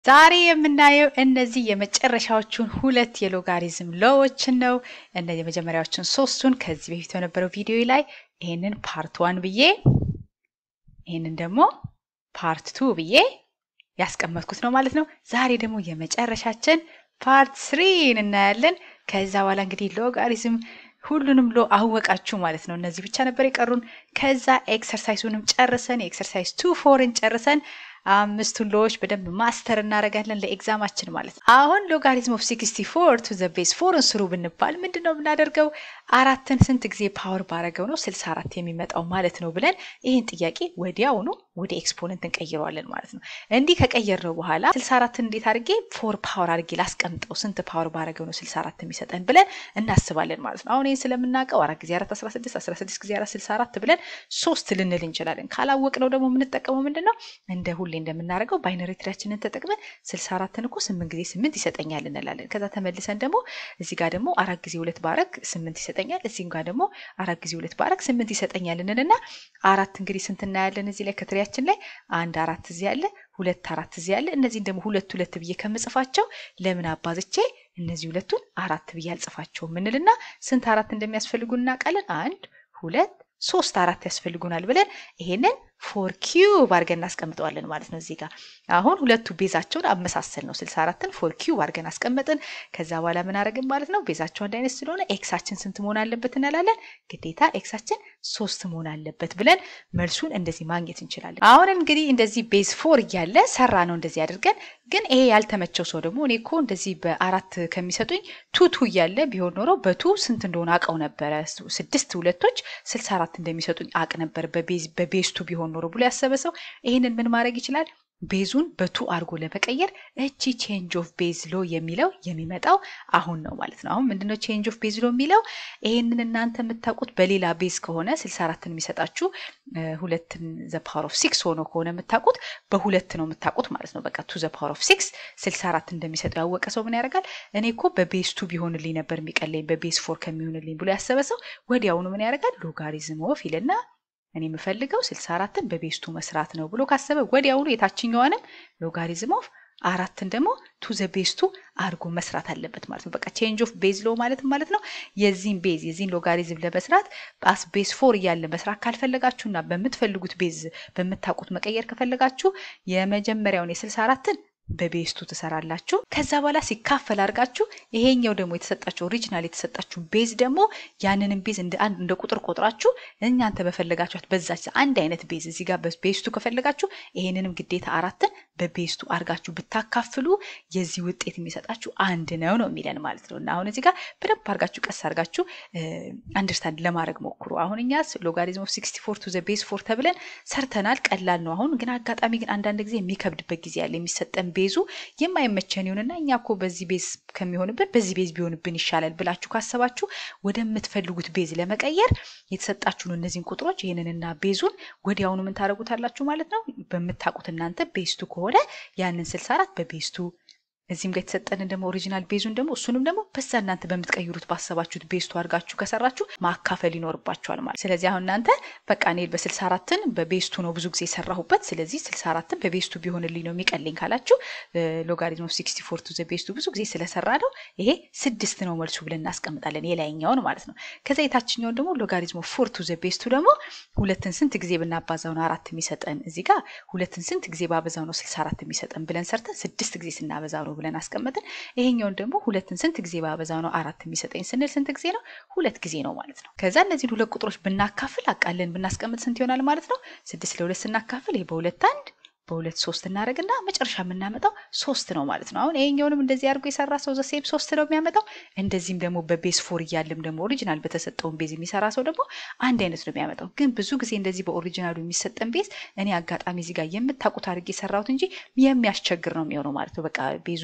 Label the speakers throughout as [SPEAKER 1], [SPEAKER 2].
[SPEAKER 1] ዛሬ የምናየው እነዚህ የመጨረሻዎቹን ሁለት የሎጋሪዝም ሎዎችን ነው። እነ የመጀመሪያዎቹን ሶስቱን ከዚህ በፊት በነበረው ቪዲዮ ላይ ይሄንን ፓርት ዋን ብዬ ይሄንን ደግሞ ፓርት ቱ ብዬ ያስቀመጥኩት ነው ማለት ነው። ዛሬ ደግሞ የመጨረሻችን ፓርት ስሪን እናያለን። ከዛ በኋላ እንግዲህ ሎጋሪዝም ሁሉንም ሎ አወቃችሁ ማለት ነው። እነዚህ ብቻ ነበር የቀሩን። ከዛ ኤክሰርሳይሱንም ጨርሰን የኤክሰርሳይዝ ቱ ፎርን ጨርሰን አምስቱን ሎዎች በደንብ ማስተር እናደርጋለን ለኤግዛማችን ማለት ነው። አሁን ሎጋሪዝም ኦፍ ሲክስቲ ፎር ቱ ዘ ቤዝ ፎርን ስሩ ብንባል ምንድን ነው የምናደርገው? አራትን ስንት ጊዜ ፓወር ባረገው ነው ስልሳ አራት የሚመጣው ማለት ነው ብለን ይህን ጥያቄ ወዲያውኑ ወደ ኤክስፖነንት እንቀይረዋለን ማለት ነው። እንዲህ ከቀየርነው በኋላ ስልሳ አራትን እንዴት አድርጌ ፎር ፓወር አድርጌ ላስቀምጠው ስንት ፓወር ባረገው ነው ስልሳ አራት የሚሰጠን ብለን እናስባለን ማለት ነው። አሁን ይህን ስለምናውቀው አራት ጊዜ አራት አስራ ስድስት አስራ ስድስት ጊዜ አራት ስልሳ አራት ብለን ሶስት ልንል እንችላለን። ካላወቅነው ደግሞ የምንጠቀመው ምንድን ነው እንደ ሁሌ እንደምናደርገው ባይነሪ ትሪያችንን ተጠቅመን ስልሳ አራትን እኮ ስምንት ጊዜ ስምንት ይሰጠኛል እንላለን። ከዛ ተመልሰን ደግሞ እዚህ ጋር ደግሞ አራት ጊዜ ሁለት ባረግ ስምንት ይሰጠኛል። እዚህ ጋር ደግሞ አራት ጊዜ ሁለት ባረግ ስምንት ይሰጠኛል እንልና አራት እንግዲህ ስንት እናያለን እዚህ ላይ ከትሪያችን ላይ አንድ አራት እዚህ ያለ ሁለት አራት እዚህ ያለ እነዚህን ደግሞ ሁለት ሁለት ብዬ ከምጽፋቸው ለምን አባዝቼ እነዚህ ሁለቱን አራት ብዬ አልጽፋቸውም እንልና ስንት አራት እንደሚያስፈልጉ እናውቃለን። አንድ ሁለት ሶስት አራት ያስፈልጉናል ብለን ይሄንን ፎር ኪዩብ አድርገን እናስቀምጠዋለን ማለት ነው። እዚህ ጋር አሁን ሁለቱ ቤዛቸውን አመሳሰል ነው። ስልሳ አራትን ፎር ኪዩብ አድርገን አስቀመጥን። ከዛ በኋላ ምን አደረግን ማለት ነው? ቤዛቸው አንድ አይነት ስለሆነ ኤክሳችን ስንት መሆን አለበት እንላለን። ግዴታ ኤክሳችን ሶስት መሆን አለበት ብለን መልሱን እንደዚህ ማግኘት እንችላለን። አሁን እንግዲህ እንደዚህ ቤዝ ፎር እያለ ሰራ ነው እንደዚህ አድርገን። ግን ይሄ ያልተመቸው ሰው ደግሞ እኔ እኮ እንደዚህ በአራት ከሚሰጡኝ ቱ ቱ እያለ ቢሆን ኖሮ በቱ ስንት እንደሆነ አውቀው ነበረ። ስድስት ሁለቶች ስልሳ አራት እንደሚሰጡኝ አቅ ነበር በቤዝ ቱ ቢሆን ኖሮ ብሎ ያሰበ ሰው ይህንን ምን ማድረግ ይችላል? ቤዙን በቱ አድርጎ ለመቀየር እቺ ቼንጅ ኦፍ ቤዝ ሎ የሚለው የሚመጣው አሁን ነው ማለት ነው። አሁን ምንድነው ቼንጅ ኦፍ ቤዝ ሎ የሚለው? ይሄንን እናንተ የምታውቁት በሌላ ቤዝ ከሆነ ስልሳ አራትን የሚሰጣችሁ ሁለትን ዘ ፓወር ኦፍ ሲክስ ሆኖ ከሆነ የምታውቁት በሁለት ነው የምታውቁት ማለት ነው። በቃ ቱ ዘ ፓወር ኦፍ ሲክስ ስልሳ አራት እንደሚሰጠው ያወቀ ሰው ምን ያደርጋል? እኔ እኮ በቤዝ ቱ ቢሆንልኝ ነበር የሚቀለኝ በቤዝ ፎር ከሚሆንልኝ ብሎ ያሰበ ሰው ወዲያውኑ ምን ያደርጋል? ሎጋሪዝም ኦፍ ይልና እኔ የምፈልገው ስልሳ አራትን በቤስቱ መስራት ነው ብሎ ካሰበ ወዲያውኑ የታችኛዋንም ሎጋሪዝም ኦፍ አራትን ደግሞ ቱ ዘ ቤስቱ አድርጎ መስራት አለበት ማለት ነው። በቃ ቼንጅ ኦፍ ቤዝ ሎ ማለት ማለት ነው የዚህን ቤዝ የዚህን ሎጋሪዝም ለመስራት በአስ ቤዝ ፎር እያለ መስራት ካልፈለጋችሁና በምትፈልጉት ቤዝ በምታውቁት መቀየር ከፈለጋችሁ የመጀመሪያውን የስልሳ አራትን በቤስቱ ትሰራላችሁ። ከዛ በኋላ ሲካፈል አድርጋችሁ ይሄኛው ደግሞ የተሰጣችሁ ኦሪጂናል የተሰጣችሁ ቤዝ ደግሞ ያንንም ቤዝ እንደ አንድ እንደ ቁጥር ቆጥራችሁ እናንተ በፈለጋችኋት በዛች አንድ አይነት ቤዝ እዚህ ጋር በቤስቱ ከፈለጋችሁ ይሄንንም ግዴታ አራትን በቤስቱ አድርጋችሁ ብታካፍሉ የዚህ ውጤት የሚሰጣችሁ አንድ ነው ነው የሚለን ማለት ነው። እና አሁን እዚህ ጋር በደንብ አድርጋችሁ ቀስ አድርጋችሁ አንደርስታንድ ለማድረግ ሞክሩ። አሁን እኛ ሎጋሪዝም ኦፍ ሲክስቲ ፎር ቱ ዘ ቤዝ ፎር ተብለን ሰርተናል። ቀላል ነው። አሁን ግን አጋጣሚ ግን አንዳንድ ጊዜ የሚከብድበት ጊዜ ያለ የሚሰጠን ቤዙ የማይመቸን ይሁንና እኛ እኮ በዚህ ቤዝ ከሚሆንብን በዚህ ቤዝ ቢሆንብን ይሻላል ብላችሁ ካሰባችሁ ወደምትፈልጉት ቤዝ ለመቀየር የተሰጣችሁን እነዚህን ቁጥሮች ይህንንና ቤዙን ወዲያውኑ ምን ታደርጉታላችሁ ማለት ነው። በምታውቁት እናንተ ቤዝቱ ከሆነ ያንን ስልሳ አራት በቤዝቱ እዚህም ጋር የተሰጠንን ደግሞ ኦሪጂናል ቤዙን ደግሞ እሱንም ደግሞ በዛ እናንተ በምትቀይሩት ባሰባችሁት ቤስቱ አድርጋችሁ ከሰራችሁ ማካፈል ይኖርባችኋል ማለት። ስለዚህ አሁን እናንተ በቃ እኔ በስልሳ አራትን በቤስቱ ነው ብዙ ጊዜ የሰራሁበት፣ ስለዚህ ስልሳ አራትን በቤስቱ ቢሆንልኝ ነው የሚቀልኝ ካላችሁ ሎጋሪዝም ኦፍ ሲክስቲ ፎር ቱ ዘ ቤስቱ ብዙ ጊዜ ስለሰራ ነው ይሄ ስድስት ነው መልሱ ብለን እናስቀምጣለን፣ የላይኛውን ማለት ነው። ከዛ የታችኛውን ደግሞ ሎጋሪዝም ኦፍ ፎር ቱ ዘ ቤስቱ ደግሞ ሁለትን ስንት ጊዜ ብናባዛው ነው አራት የሚሰጠን? እዚህ ጋር ሁለትን ስንት ጊዜ ባበዛው ነው ስልሳ አራት የሚሰጠን ብለን ሰርተን ስድስት ጊዜ ስናበዛው ነው ብለን አስቀመጥን። ይሄኛውን ደግሞ ሁለትን ስንት ጊዜ ባበዛው ነው አራት የሚሰጠኝ ስንል ስንት ጊዜ ነው? ሁለት ጊዜ ነው ማለት ነው። ከዛ እነዚህን ሁለት ቁጥሮች ብናካፍል አቃለን ብናስቀምጥ ስንት ይሆናል ማለት ነው? ስድስት ለሁለት ስናካፍል ይሄ በሁለት አንድ በሁለት ሶስት እናደርግና መጨረሻ የምናመጣው ሶስት ነው ማለት ነው። አሁን ይሄኛውንም እንደዚህ አድርጎ የሰራ ሰው ዘሴም ሶስት ነው የሚያመጣው። እንደዚህም ደግሞ በቤዝ ፎር እያለም ደግሞ ኦሪጂናል በተሰጠውን ቤዝ የሚሰራ ሰው ደግሞ አንድ አይነት ነው የሚያመጣው። ግን ብዙ ጊዜ እንደዚህ በኦሪጂናሉ የሚሰጠን ቤዝ እኔ አጋጣሚ እዚህ ጋር የምታውቁት አድርጌ የሰራሁት እንጂ የሚያስቸግር ነው የሚሆነው ማለት ነው። በቃ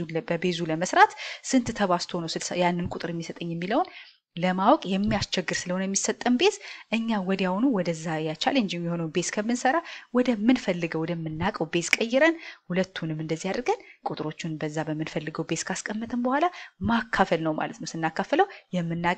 [SPEAKER 1] በቤዙ ለመስራት ስንት ተባስቶ ነው ያንን ቁጥር የሚሰጠኝ የሚለውን ለማወቅ የሚያስቸግር ስለሆነ የሚሰጠን ቤዝ እኛ ወዲያውኑ ወደዛ ያ ቻሌንጅ የሚሆነው ቤዝ ከምንሰራ ወደምንፈልገው ወደምናውቀው ቤዝ ቀይረን ሁለቱንም እንደዚህ አድርገን ቁጥሮቹን በዛ በምንፈልገው ቤዝ ካስቀመጥን በኋላ ማካፈል ነው ማለት ነው። ስናካፍለው የምናገኘው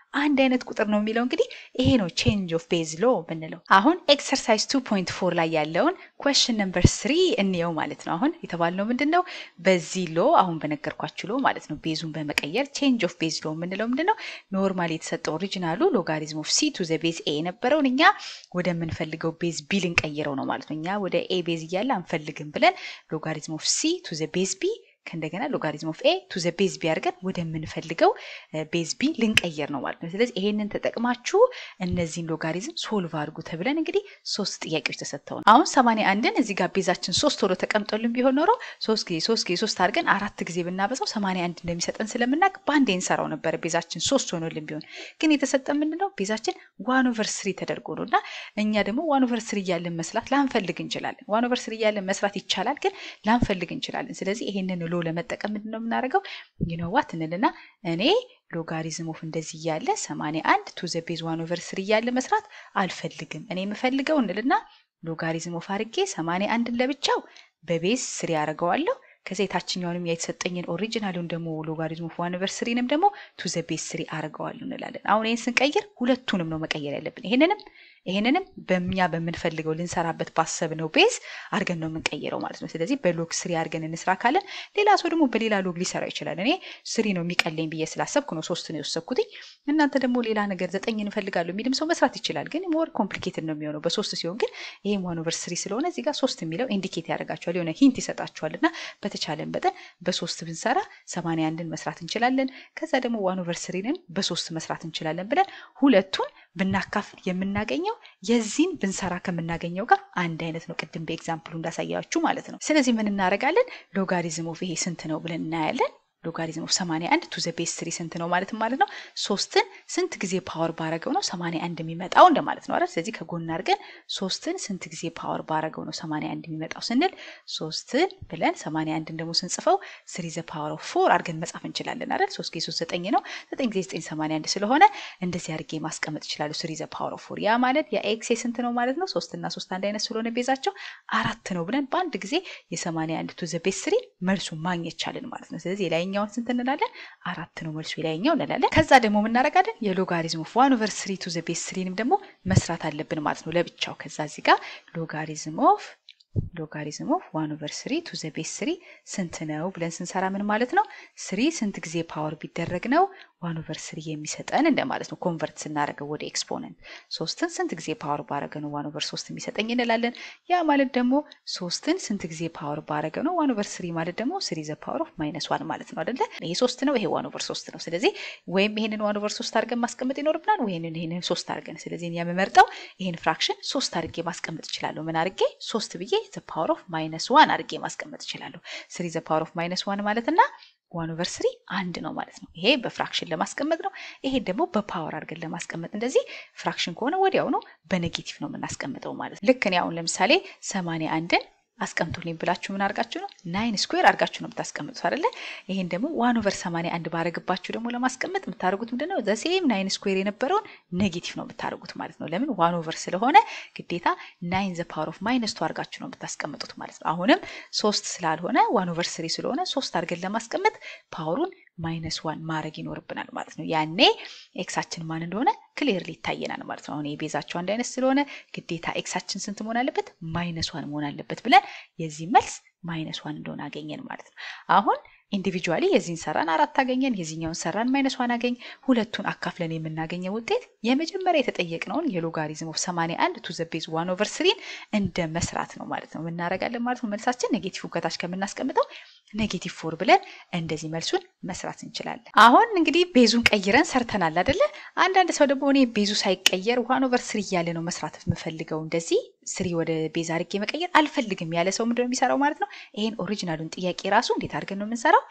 [SPEAKER 1] አንድ አይነት ቁጥር ነው የሚለው እንግዲህ ይሄ ነው ቼንጅ ኦፍ ቤዝ ሎ ብንለው። አሁን ኤክሰርሳይዝ 2.4 ላይ ያለውን ኩዌስችን ነምበር ስሪ እንየው ማለት ነው። አሁን የተባልነው ምንድን ነው? በዚህ ሎ አሁን በነገርኳችሁ ሎ ማለት ነው ቤዙን በመቀየር ቼንጅ ኦፍ ቤዝ ሎ የምንለው ምንድን ነው? ኖርማል የተሰጠው ኦሪጂናሉ ሎጋሪዝም ኦፍ ሲ ቱ ዘ ቤዝ ኤ የነበረውን እኛ ወደምንፈልገው ቤዝ ቢ ልንቀይረው ነው ማለት ነው። እኛ ወደ ኤ ቤዝ እያለ አንፈልግም ብለን ሎጋሪዝም ኦፍ ሲ ቱ ዘ ቤዝ ቢ ከእንደገና ሎጋሪዝም ኦፍ ኤ ቱ ዘ ቤዝ ቢ አድርገን ወደምንፈልገው ቤዝ ቢ ልንቀየር ነው ማለት ነው። ስለዚህ ይሄንን ተጠቅማችሁ እነዚህን ሎጋሪዝም ሶልቭ አድርጉ ተብለን እንግዲህ ሶስት ጥያቄዎች ተሰጥተው አሁን ሰማንያ አንድን እዚህ ጋር ቤዛችን ሶስት ሆኖ ተቀምጦልን ቢሆን ኖሮ ሶስት ጊዜ ሶስት ጊዜ ሶስት አድርገን አራት ጊዜ ብናበዛው ሰማንያ አንድ እንደሚሰጠን ስለምናውቅ በአንዴ እንሰራው ነበረ ቤዛችን ሶስት ሆኖልን ቢሆን ግን የተሰጠን ምንድነው ቤዛችን ዋን ኦቨር ስሪ ተደርጎ ነው እና እኛ ደግሞ ዋን ኦቨር ስሪ እያለን መስራት ላንፈልግ እንችላለን። ዋን ኦቨር ስሪ እያለን መስራት ይቻላል፣ ግን ላንፈልግ እንችላለን። ስለዚህ ይሄንን ሎ ለመጠቀም ምንድን ነው የምናደርገው? ዩኖዋት እንልና እኔ ሎጋሪዝም ኦፍ እንደዚህ እያለ 81 ቱ ዘ ቤዝ ዋን ኦቨር ስሪ እያለ መስራት አልፈልግም። እኔ የምፈልገው እንልና ሎጋሪዝም ኦፍ አድርጌ 81ን ለብቻው በቤዝ ስሪ አደርገዋለሁ። ከዛ የታችኛውንም የተሰጠኝን ኦሪጂናሉን ደግሞ ሎጋሪዝም ኦፍ ዋን ኦቨር ስሪንም ደግሞ ቱ ዘ ቤዝ ስሪ አድርገዋለሁ እንላለን። አሁን ይህን ስንቀይር ሁለቱንም ነው መቀየር ያለብን ይሄንንም ይሄንንም በእኛ በምንፈልገው ልንሰራበት ባሰብነው ቤዝ አድርገን ነው የምንቀይረው ማለት ነው። ስለዚህ በሎግ ስሪ አድርገን እንስራ ካለን ሌላ ሰው ደግሞ በሌላ ሎግ ሊሰራ ይችላል። እኔ ስሪ ነው የሚቀለኝ ብዬ ስላሰብኩ ነው ሶስት ነው የወሰብኩትኝ። እናንተ ደግሞ ሌላ ነገር ዘጠኝ እንፈልጋለሁ የሚልም ሰው መስራት ይችላል። ግን ሞር ኮምፕሊኬትድ ነው የሚሆነው በሶስት ሲሆን፣ ግን ይሄም ዋን ኦቨር ስሪ ስለሆነ እዚህ ጋር ሶስት የሚለው ኢንዲኬት ያደርጋቸዋል የሆነ ሂንት ይሰጣቸዋል። እና በተቻለን መጠን በሶስት ብንሰራ ሰማንያ አንድን መስራት እንችላለን። ከዛ ደግሞ ዋን ኦቨር ስሪንም በሶስት መስራት እንችላለን ብለን ሁለቱን ብናካፍል የምናገኘው የዚህን ብንሰራ ከምናገኘው ጋር አንድ አይነት ነው። ቅድም በኤግዛምፕሉ እንዳሳያችሁ ማለት ነው። ስለዚህ ምን እናደርጋለን? ሎጋሪዝም ኦፍ ይሄ ስንት ነው ብለን እናያለን። ሎጋሪዝም ኦፍ 81 ቱ ዘ ቤዝ ስሪ ስንት ነው ማለት ማለት ነው። ሶስትን ስንት ጊዜ ፓወር ባረገው ነው 81 የሚመጣው እንደማለት ነው አይደል? ስለዚህ ከጎን አድርገን ሶስትን ስንት ጊዜ ፓወር ባረገው ነው 81 የሚመጣው ስንል ሶስትን ብለን 81 ደግሞ ስንጽፈው ስሪ ዘ ፓወር ኦፍ ፎር አድርገን መጻፍ እንችላለን አይደል? 3 ጊዜ 3 9 ነው። 9 ጊዜ 9 81 ስለሆነ እንደዚህ አድርጌ ማስቀመጥ ይችላሉ። ስሪ ዘ ፓወር ኦፍ ፎር ያ ማለት የኤክስ ስንት ነው ማለት ነው። 3 እና 3 አንድ አይነት ስለሆነ ቤዛቸው አራት ነው ብለን በአንድ ጊዜ የ81 ቱ ዘ ቤዝ ስሪ መልሱን ማግኘት ቻልን ማለት ነው። ስለዚህ የላይኛውን ስንት እንላለን? አራት ነው መልሱ የላይኛው እንላለን። ከዛ ደግሞ የምናደርጋለን የሎጋሪዝም ኦፍ ዋን ኦቨር ስሪ ቱ ዘ ቤዝ ስሪንም ደግሞ መስራት አለብን ማለት ነው ለብቻው። ከዛ እዚህ ጋር ሎጋሪዝም ኦፍ ሎጋሪዝም ኦፍ ዋን ኦቨር ስሪ ቱ ዘ ቤዝ ስሪ ስንት ነው ብለን ስንሰራ ምን ማለት ነው? ስሪ ስንት ጊዜ ፓወር ቢደረግ ነው ዋን ኦቨር ስሪ የሚሰጠን እንደማለት ነው። ኮንቨርት ስናደርገው ወደ ኤክስፖነንት ሶስትን ስንት ጊዜ ፓወር ባረገ ነው ዋን ኦቨር ሶስት የሚሰጠኝ እንላለን። ያ ማለት ደግሞ ሶስትን ስንት ጊዜ ፓወር ባረገ ነው ዋን ኦቨር ስሪ ማለት ደግሞ ስሪ ዘ ፓወር ኦፍ ማይነስ ዋን ማለት ነው አደለ? ይሄ ሶስት ነው፣ ይሄ ዋን ኦቨር ሶስት ነው። ስለዚህ ወይም ይሄንን ዋን ኦቨር ሶስት አድርገን ማስቀመጥ ይኖርብናል፣ ወይንን ይሄንን ሶስት አድርገን። ስለዚህ የምመርጠው ይሄን ፍራክሽን ሶስት አድርጌ ማስቀመጥ እችላለሁ። ምን አድርጌ ሶስት ብዬ ዘ ፓወር ኦፍ ማይነስ ዋን አድርጌ ማስቀመጥ እችላለሁ። ስሪ ዘ ፓወር ኦፍ ማይነስ ዋን ማለት እና ዋን ኦቨር ስሪ አንድ ነው ማለት ነው። ይሄ በፍራክሽን ለማስቀመጥ ነው። ይሄ ደግሞ በፓወር አድርገን ለማስቀመጥ እንደዚህ ፍራክሽን ከሆነ ወዲያው ነው በኔጌቲቭ ነው የምናስቀምጠው ማለት ነው። ልክ እኔ አሁን ለምሳሌ ሰማንያ አንድን አስቀምጡልኝ ብላችሁ ምን አድርጋችሁ ነው ናይን ስኩዌር አድርጋችሁ ነው የምታስቀምጡት አይደለ? ይሄን ደግሞ ዋን ኦቨር ሰማንያ አንድ ባረግባችሁ ደግሞ ለማስቀመጥ የምታደርጉት ምንድን ነው? ዘሴም ናይን ስኩዌር የነበረውን ኔጌቲቭ ነው የምታደርጉት ማለት ነው። ለምን ዋን ኦቨር ስለሆነ ግዴታ ናይን ዘ ፓወር ኦፍ ማይነስ ቱ አድርጋችሁ ነው የምታስቀምጡት ማለት ነው። አሁንም ሶስት ስላልሆነ ዋን ኦቨር ስሪ ስለሆነ ሶስት አድርገን ለማስቀመጥ ፓወሩን ማይነስ ዋን ማድረግ ይኖርብናል ማለት ነው። ያኔ ኤክሳችን ማን እንደሆነ ክሊርሊ ይታየናል ማለት ነው። አሁን የቤዛቸው አንድ አይነት ስለሆነ ግዴታ ኤክሳችን ስንት መሆን አለበት? ማይነስ ዋን መሆን አለበት ብለን የዚህ መልስ ማይነስ ዋን እንደሆነ አገኘን ማለት ነው። አሁን ኢንዲቪጁዋሊ የዚህን ሰራን አራት አገኘን፣ የዚህኛውን ሰራን ማይነስ ዋን አገኝ። ሁለቱን አካፍለን የምናገኘው ውጤት የመጀመሪያ የተጠየቅነውን የሎጋሪዝም ኦፍ 81 ቱ ዘ ቤዝ ዋን ኦቨር ስሪን እንደ መስራት ነው ማለት ነው። እናደርጋለን ማለት ነው። መልሳችን ኔጌቲቭ ከታች ከምናስቀምጠው ኔጌቲቭ ፎር ብለን እንደዚህ መልሱን መስራት እንችላለን። አሁን እንግዲህ ቤዙን ቀይረን ሰርተናል አይደለ? አንዳንድ ሰው ደግሞ እኔ ቤዙ ሳይቀየር ዋን ኦቨር ስሪ እያለ ነው መስራት የምፈልገው እንደዚህ ስሪ ወደ ቤዝ አድርጌ መቀየር አልፈልግም ያለ ሰው ምንድነው የሚሰራው ማለት ነው? ይሄን ኦሪጂናሉን ጥያቄ ራሱ እንዴት አድርገን ነው የምንሰራው?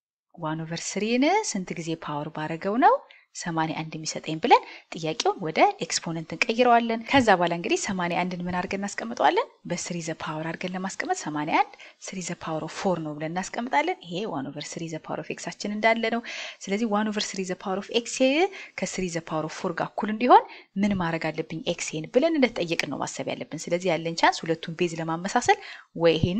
[SPEAKER 1] ዋን ኦቨር ስሪን ስንት ጊዜ ፓወር ባረገው ነው ሰማንያ አንድ የሚሰጠኝ ብለን ጥያቄውን ወደ ኤክስፖነንት እንቀይረዋለን። ከዛ በኋላ እንግዲህ ሰማንያ አንድን ምን አድርገን እናስቀምጠዋለን? በስሪ ዘ ፓወር አድርገን ለማስቀመጥ ሰማንያ አንድ ስሪ ዘ ፓወር ኦፍ ፎር ነው ብለን እናስቀምጣለን። ይሄ ዋን ኦቨር ስሪ ዘ ፓወር ኦፍ ኤክሳችን እንዳለ ነው። ስለዚህ ዋን ኦቨር ስሪ ዘ ፓወር ኦፍ ኤክስ ከስሪ ዘ ፓወር ኦፍ ፎር ጋር እኩል እንዲሆን ምን ማድረግ አለብኝ? ኤክስን ብለን እንደተጠየቅን ነው ማሰብ ያለብን። ስለዚህ ያለን ቻንስ ሁለቱን ቤዝ ለማመሳሰል ወይ ይሄንን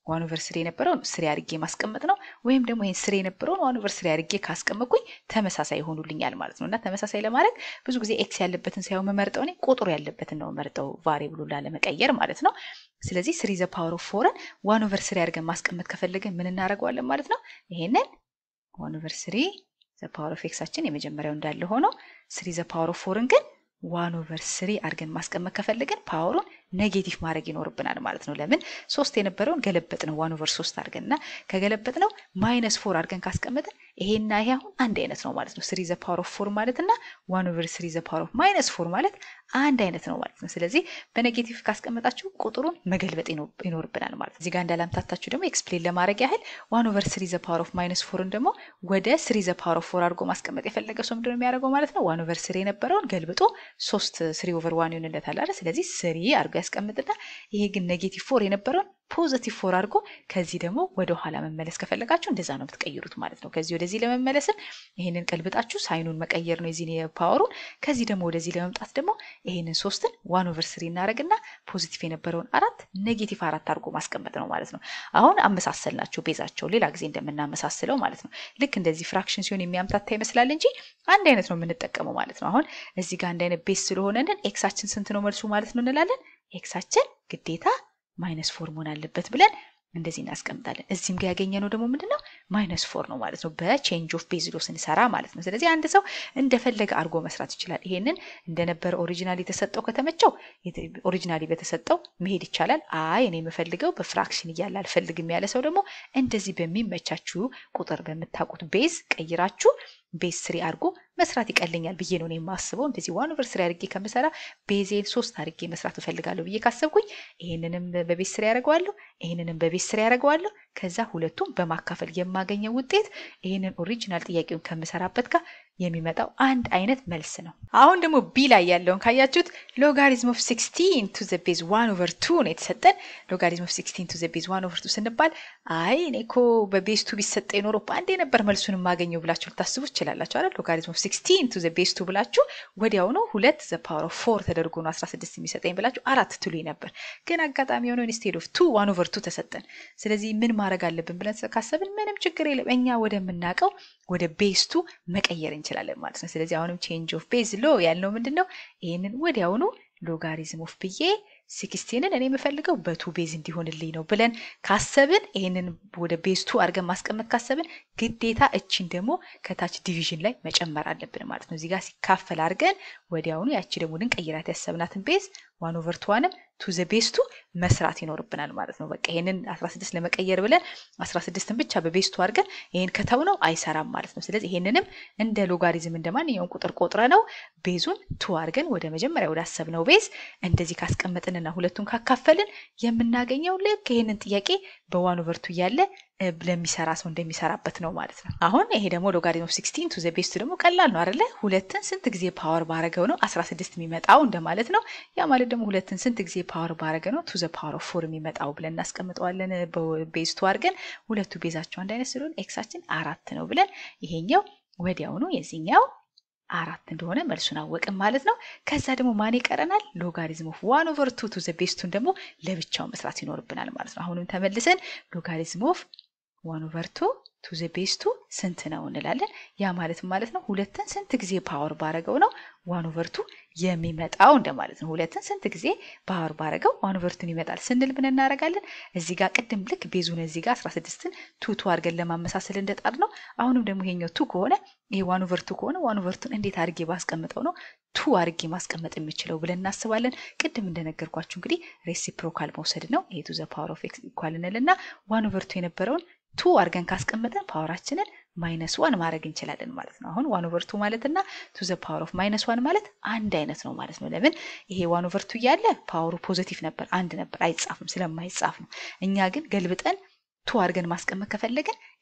[SPEAKER 1] ዋን ኦቨር ስሪ የነበረውን ስሪ አድርጌ ማስቀመጥ ነው። ወይም ደግሞ ይህን ስሪ የነበረውን ዋን ኦቨር ስሪ አድርጌ ካስቀመጥኩኝ ተመሳሳይ ይሆኑልኛል ማለት ነው። እና ተመሳሳይ ለማድረግ ብዙ ጊዜ ኤክስ ያለበትን ሳይሆን መመርጠው እኔ ቁጥሩ ያለበትን ነው መርጠው ቫሪብሉ ላለመቀየር ማለት ነው። ስለዚህ ስሪ ዘ ፓወር ኦፍ ፎርን ዋን ኦቨር ስሪ አድርገን ማስቀመጥ ከፈለግን ምን እናደርገዋለን ማለት ነው። ይሄንን ዋን ኦቨር ስሪ ዘ ፓወር ኦፍ ኤክሳችን የመጀመሪያው እንዳለ ሆኖ ስሪ ዘ ፓወር ኦፍ ፎርን ግን ዋን ኦቨር ስሪ አድርገን ማስቀመጥ ከፈለግን ፓወሩን ኔጌቲቭ ማድረግ ይኖርብናል ማለት ነው። ለምን ሶስት የነበረውን ገለበጥ ነው ዋን ኦቨር ሶስት አድርገን እና ከገለበጥ ነው ማይነስ ፎር አድርገን ካስቀመጥን ይሄና ይሄ አሁን አንድ አይነት ነው ማለት ነው። ስሪ ዘ ፓወር ኦፍ ፎር ማለት እና ዋን ኦቨር ስሪ ዘ ፓወር ኦፍ ማይነስ ፎር ማለት አንድ አይነት ነው ማለት ነው። ስለዚህ በኔጌቲቭ ካስቀመጣችሁ ቁጥሩን መገልበጥ ይኖርብናል ማለት ነው። እዚህ ጋር እንዳላምታታችሁ ደግሞ ኤክስፕሌን ለማድረግ ያህል ዋን ኦቨር ስሪ ዘ ፓወር ኦፍ ማይነስ ፎርን ደግሞ ወደ ስሪ ዘ ፓወር ኦፍ ፎር አድርጎ ማስቀመጥ የፈለገ ሰው ምንድነው የሚያደርገው ማለት ነው። ዋን ኦቨር ስሪ የነበረውን ገልብጦ ሶስት ስሪ ኦቨር ዋን ይሆንለታል አይደል? ስለዚህ ስሪ አድርጎ ያስቀምጥና ይሄ ግን ኔጌቲቭ ፎር የነበረውን ፖዘቲቭ ፎር አድርጎ ከዚህ ደግሞ ወደ ኋላ መመለስ ከፈለጋችሁ እንደዛ ነው የምትቀይሩት ማለት ነው። ከዚህ ወደዚህ ለመመለስም ይሄንን ቀልብጣችሁ ሳይኑን መቀየር ነው የዚህን የፓወሩን። ከዚህ ደግሞ ወደዚህ ለመምጣት ደግሞ ይሄንን ሶስትን ዋን ኦቨር ስሪ እናደርግና ፖዚቲቭ የነበረውን አራት ኔጌቲቭ አራት አድርጎ ማስቀመጥ ነው ማለት ነው። አሁን አመሳሰል ናቸው ቤዛቸው ሌላ ጊዜ እንደምናመሳስለው ማለት ነው። ልክ እንደዚህ ፍራክሽን ሲሆን የሚያምታታ ይመስላል እንጂ አንድ አይነት ነው የምንጠቀመው ማለት ነው። አሁን እዚህ ጋር አንድ አይነት ቤዝ ስለሆነንን ኤክሳችን ስንት ነው መልሱ ማለት ነው እንላለን። ኤክሳችን ግዴታ ማይነስ ፎር መሆን አለበት ብለን እንደዚህ እናስቀምጣለን። እዚህም ጋር ያገኘነው ደግሞ ምንድን ነው ማይነስ ፎር ነው ማለት ነው፣ በቼንጅ ኦፍ ቤዝ ሎ ስንሰራ ማለት ነው። ስለዚህ አንድ ሰው እንደፈለገ አድርጎ መስራት ይችላል። ይሄንን እንደነበረ ኦሪጂናል የተሰጠው ከተመቸው ኦሪጂናሊ በተሰጠው መሄድ ይቻላል። አይ እኔ የምፈልገው በፍራክሽን እያለ አልፈልግም ያለ ሰው ደግሞ እንደዚህ በሚመቻችሁ ቁጥር በምታውቁት ቤዝ ቀይራችሁ ቤዝ ስሪ አድርጎ መስራት ይቀለኛል ብዬ ነው የማስበው። እንደዚህ ዋን ኦቨር ስሪ አድርጌ ከምሰራ ቤዜን ሶስት አድርጌ መስራት እፈልጋለሁ ብዬ ካሰብኩኝ ይህንንም በቤዝ ስሪ ያደርገዋለሁ፣ ይህንንም በቤዝ ስሪ ያደርገዋለሁ። ከዛ ሁለቱም በማካፈል የማገኘው ውጤት ይህንን ኦሪጂናል ጥያቄውን ከምሰራበት ጋር የሚመጣው አንድ አይነት መልስ ነው። አሁን ደግሞ ቢ ላይ ያለውን ካያችሁት ሎጋሪዝም ኦፍ ሲክስቲን ቱ ዘ ቤዝ ዋን ኦቨር ቱ ነው የተሰጠን። ሎጋሪዝም ኦፍ ሲክስቲን ቱ ዘ ቤዝ ዋን ኦቨር ቱ ስንባል አይ እኔ እኮ በቤዝ ቱ ቢሰጠ ኖሮ በአንዴ ነበር መልሱን የማገኘው ብላችሁ ልታስቡ ትችላላችሁ አይደል? ሎጋሪዝም ኦፍ ሲክስቲን ቱ ዘ ቤዝ ቱ ብላችሁ ወዲያው ነው ሁለት ዘ ፓወር ኦፍ ፎር ተደርጎ ነው 16 የሚሰጠኝ ብላችሁ አራት ትሉኝ ነበር። ግን አጋጣሚ የሆነው ኢንስቴድ ኦፍ ቱ ዋን ኦቨር ቱ ተሰጠን። ስለዚህ ምን ማድረግ አለብን ብለን ካሰብን ምንም ችግር የለም እኛ ወደምናውቀው ወደ ቤዝ ቱ መቀየር እንችላለን ማለት ነው። ስለዚህ አሁንም ቼንጅ ኦፍ ቤዝ ሎ ያልነው ምንድን ነው? ይህንን ወዲያውኑ ሎጋሪዝም ኦፍ ብዬ ሲክስቲንን እኔ የምፈልገው በቱ ቤዝ እንዲሆንልኝ ነው ብለን ካሰብን ይህንን ወደ ቤዝ ቱ አድርገን ማስቀመጥ ካሰብን ግዴታ እችን ደግሞ ከታች ዲቪዥን ላይ መጨመር አለብን ማለት ነው። እዚህ ጋር ሲካፈል አድርገን ወዲያውኑ ያቺ ደግሞ ልንቀይራት ያሰብናትን ቤዝ ዋን ኦቨር ቱዋንም ቱ ዘ ቤዝ ቱ መስራት ይኖርብናል ማለት ነው። በቃ ይህንን 16 ለመቀየር ብለን 16ን ብቻ በቤዝ ቱ አድርገን ይህን ከተው ነው አይሰራም ማለት ነው። ስለዚህ ይህንንም እንደ ሎጋሪዝም እንደ ማንኛውም ቁጥር ቆጥረ ነው ቤዙን ቱ አድርገን ወደ መጀመሪያ ወደ አሰብነው ቤዝ እንደዚህ ካስቀመጥንና ሁለቱን ካካፈልን የምናገኘው ልክ ይህንን ጥያቄ በዋን ኦቨር ቱ እያለ ለሚሰራ ሰው እንደሚሰራበት ነው ማለት ነው። አሁን ይሄ ደግሞ ሎጋሪዝም ኦፍ ሲክስቲን ቱ ዘ ቤዝ ቱ ደግሞ ቀላል ነው አይደለ? ሁለትን ስንት ጊዜ ፓወር ባረገው ነው 16 የሚመጣው እንደማለት ነው። ያ ማለት ደግሞ ሁለትን ስንት ጊዜ ፓወር ባረገ ነው ቱ ዘ ፓወር ኦፍ ፎር የሚመጣው ብለን እናስቀምጠዋለን። በቤዝ ቱ አድርገን ሁለቱ ቤዛቸው አንድ አይነት ስለሆነ ኤክሳችን አራት ነው ብለን ይሄኛው ወዲያውኑ የዚህኛው አራት እንደሆነ መልሱን አወቅን ማለት ነው። ከዛ ደግሞ ማን ይቀረናል? ሎጋሪዝም ኦፍ ዋን ኦቨር ቱ ቱ ዘ ቤስቱን ደግሞ ለብቻው መስራት ይኖርብናል ማለት ነው። አሁንም ተመልሰን ሎጋሪዝም ኦፍ ዋን ኦቨር ቱ ቱ ዘ ቤስቱ ስንት ነው እንላለን። ያ ማለት ማለት ነው ሁለትን ስንት ጊዜ ፓወር ባረገው ነው ዋን ኦቨር ቱ የሚመጣው እንደማለት ነው። ሁለትን ስንት ጊዜ ፓወር ባረገው ዋን ኦቨር ቱን ይመጣል ስንል ምን እናደርጋለን? እዚህ ጋር ቅድም ልክ ቤዙን እዚህ ጋር 16ን ቱ ቱ አድርገን ለማመሳሰል እንደጣር ነው። አሁንም ደግሞ ይሄኛው ቱ ከሆነ ይሄ ዋን ኦቨር ቱ ከሆነ ዋን ኦቨር ቱን እንዴት አድርጌ ባስቀምጠው ነው ቱ አድርጌ ማስቀመጥ የምችለው ብለን እናስባለን። ቅድም እንደነገርኳችሁ እንግዲህ ሬሲፕሮካል መውሰድ ነው። ይሄ ቱ ዘ ፓወር ኦፍ ኤክስ ኢኳል እንልና ዋን ኦቨር ቱ የነበረውን ቱ አድርገን ካስቀመጠን ፓወራችንን ማይነስ ዋን ማድረግ እንችላለን ማለት ነው። አሁን ዋን ኦቨር ቱ ማለት እና ቱ ዘ ፓወር ኦፍ ማይነስ ዋን ማለት አንድ አይነት ነው ማለት ነው። ለምን ይሄ ዋን ኦቨር ቱ እያለ ፓወሩ ፖዘቲቭ ነበር፣ አንድ ነበር፣ አይጻፍም ስለማይጻፍ ነው። እኛ ግን ገልብጠን ቱ አድርገን ማስቀመጥ ከፈለግን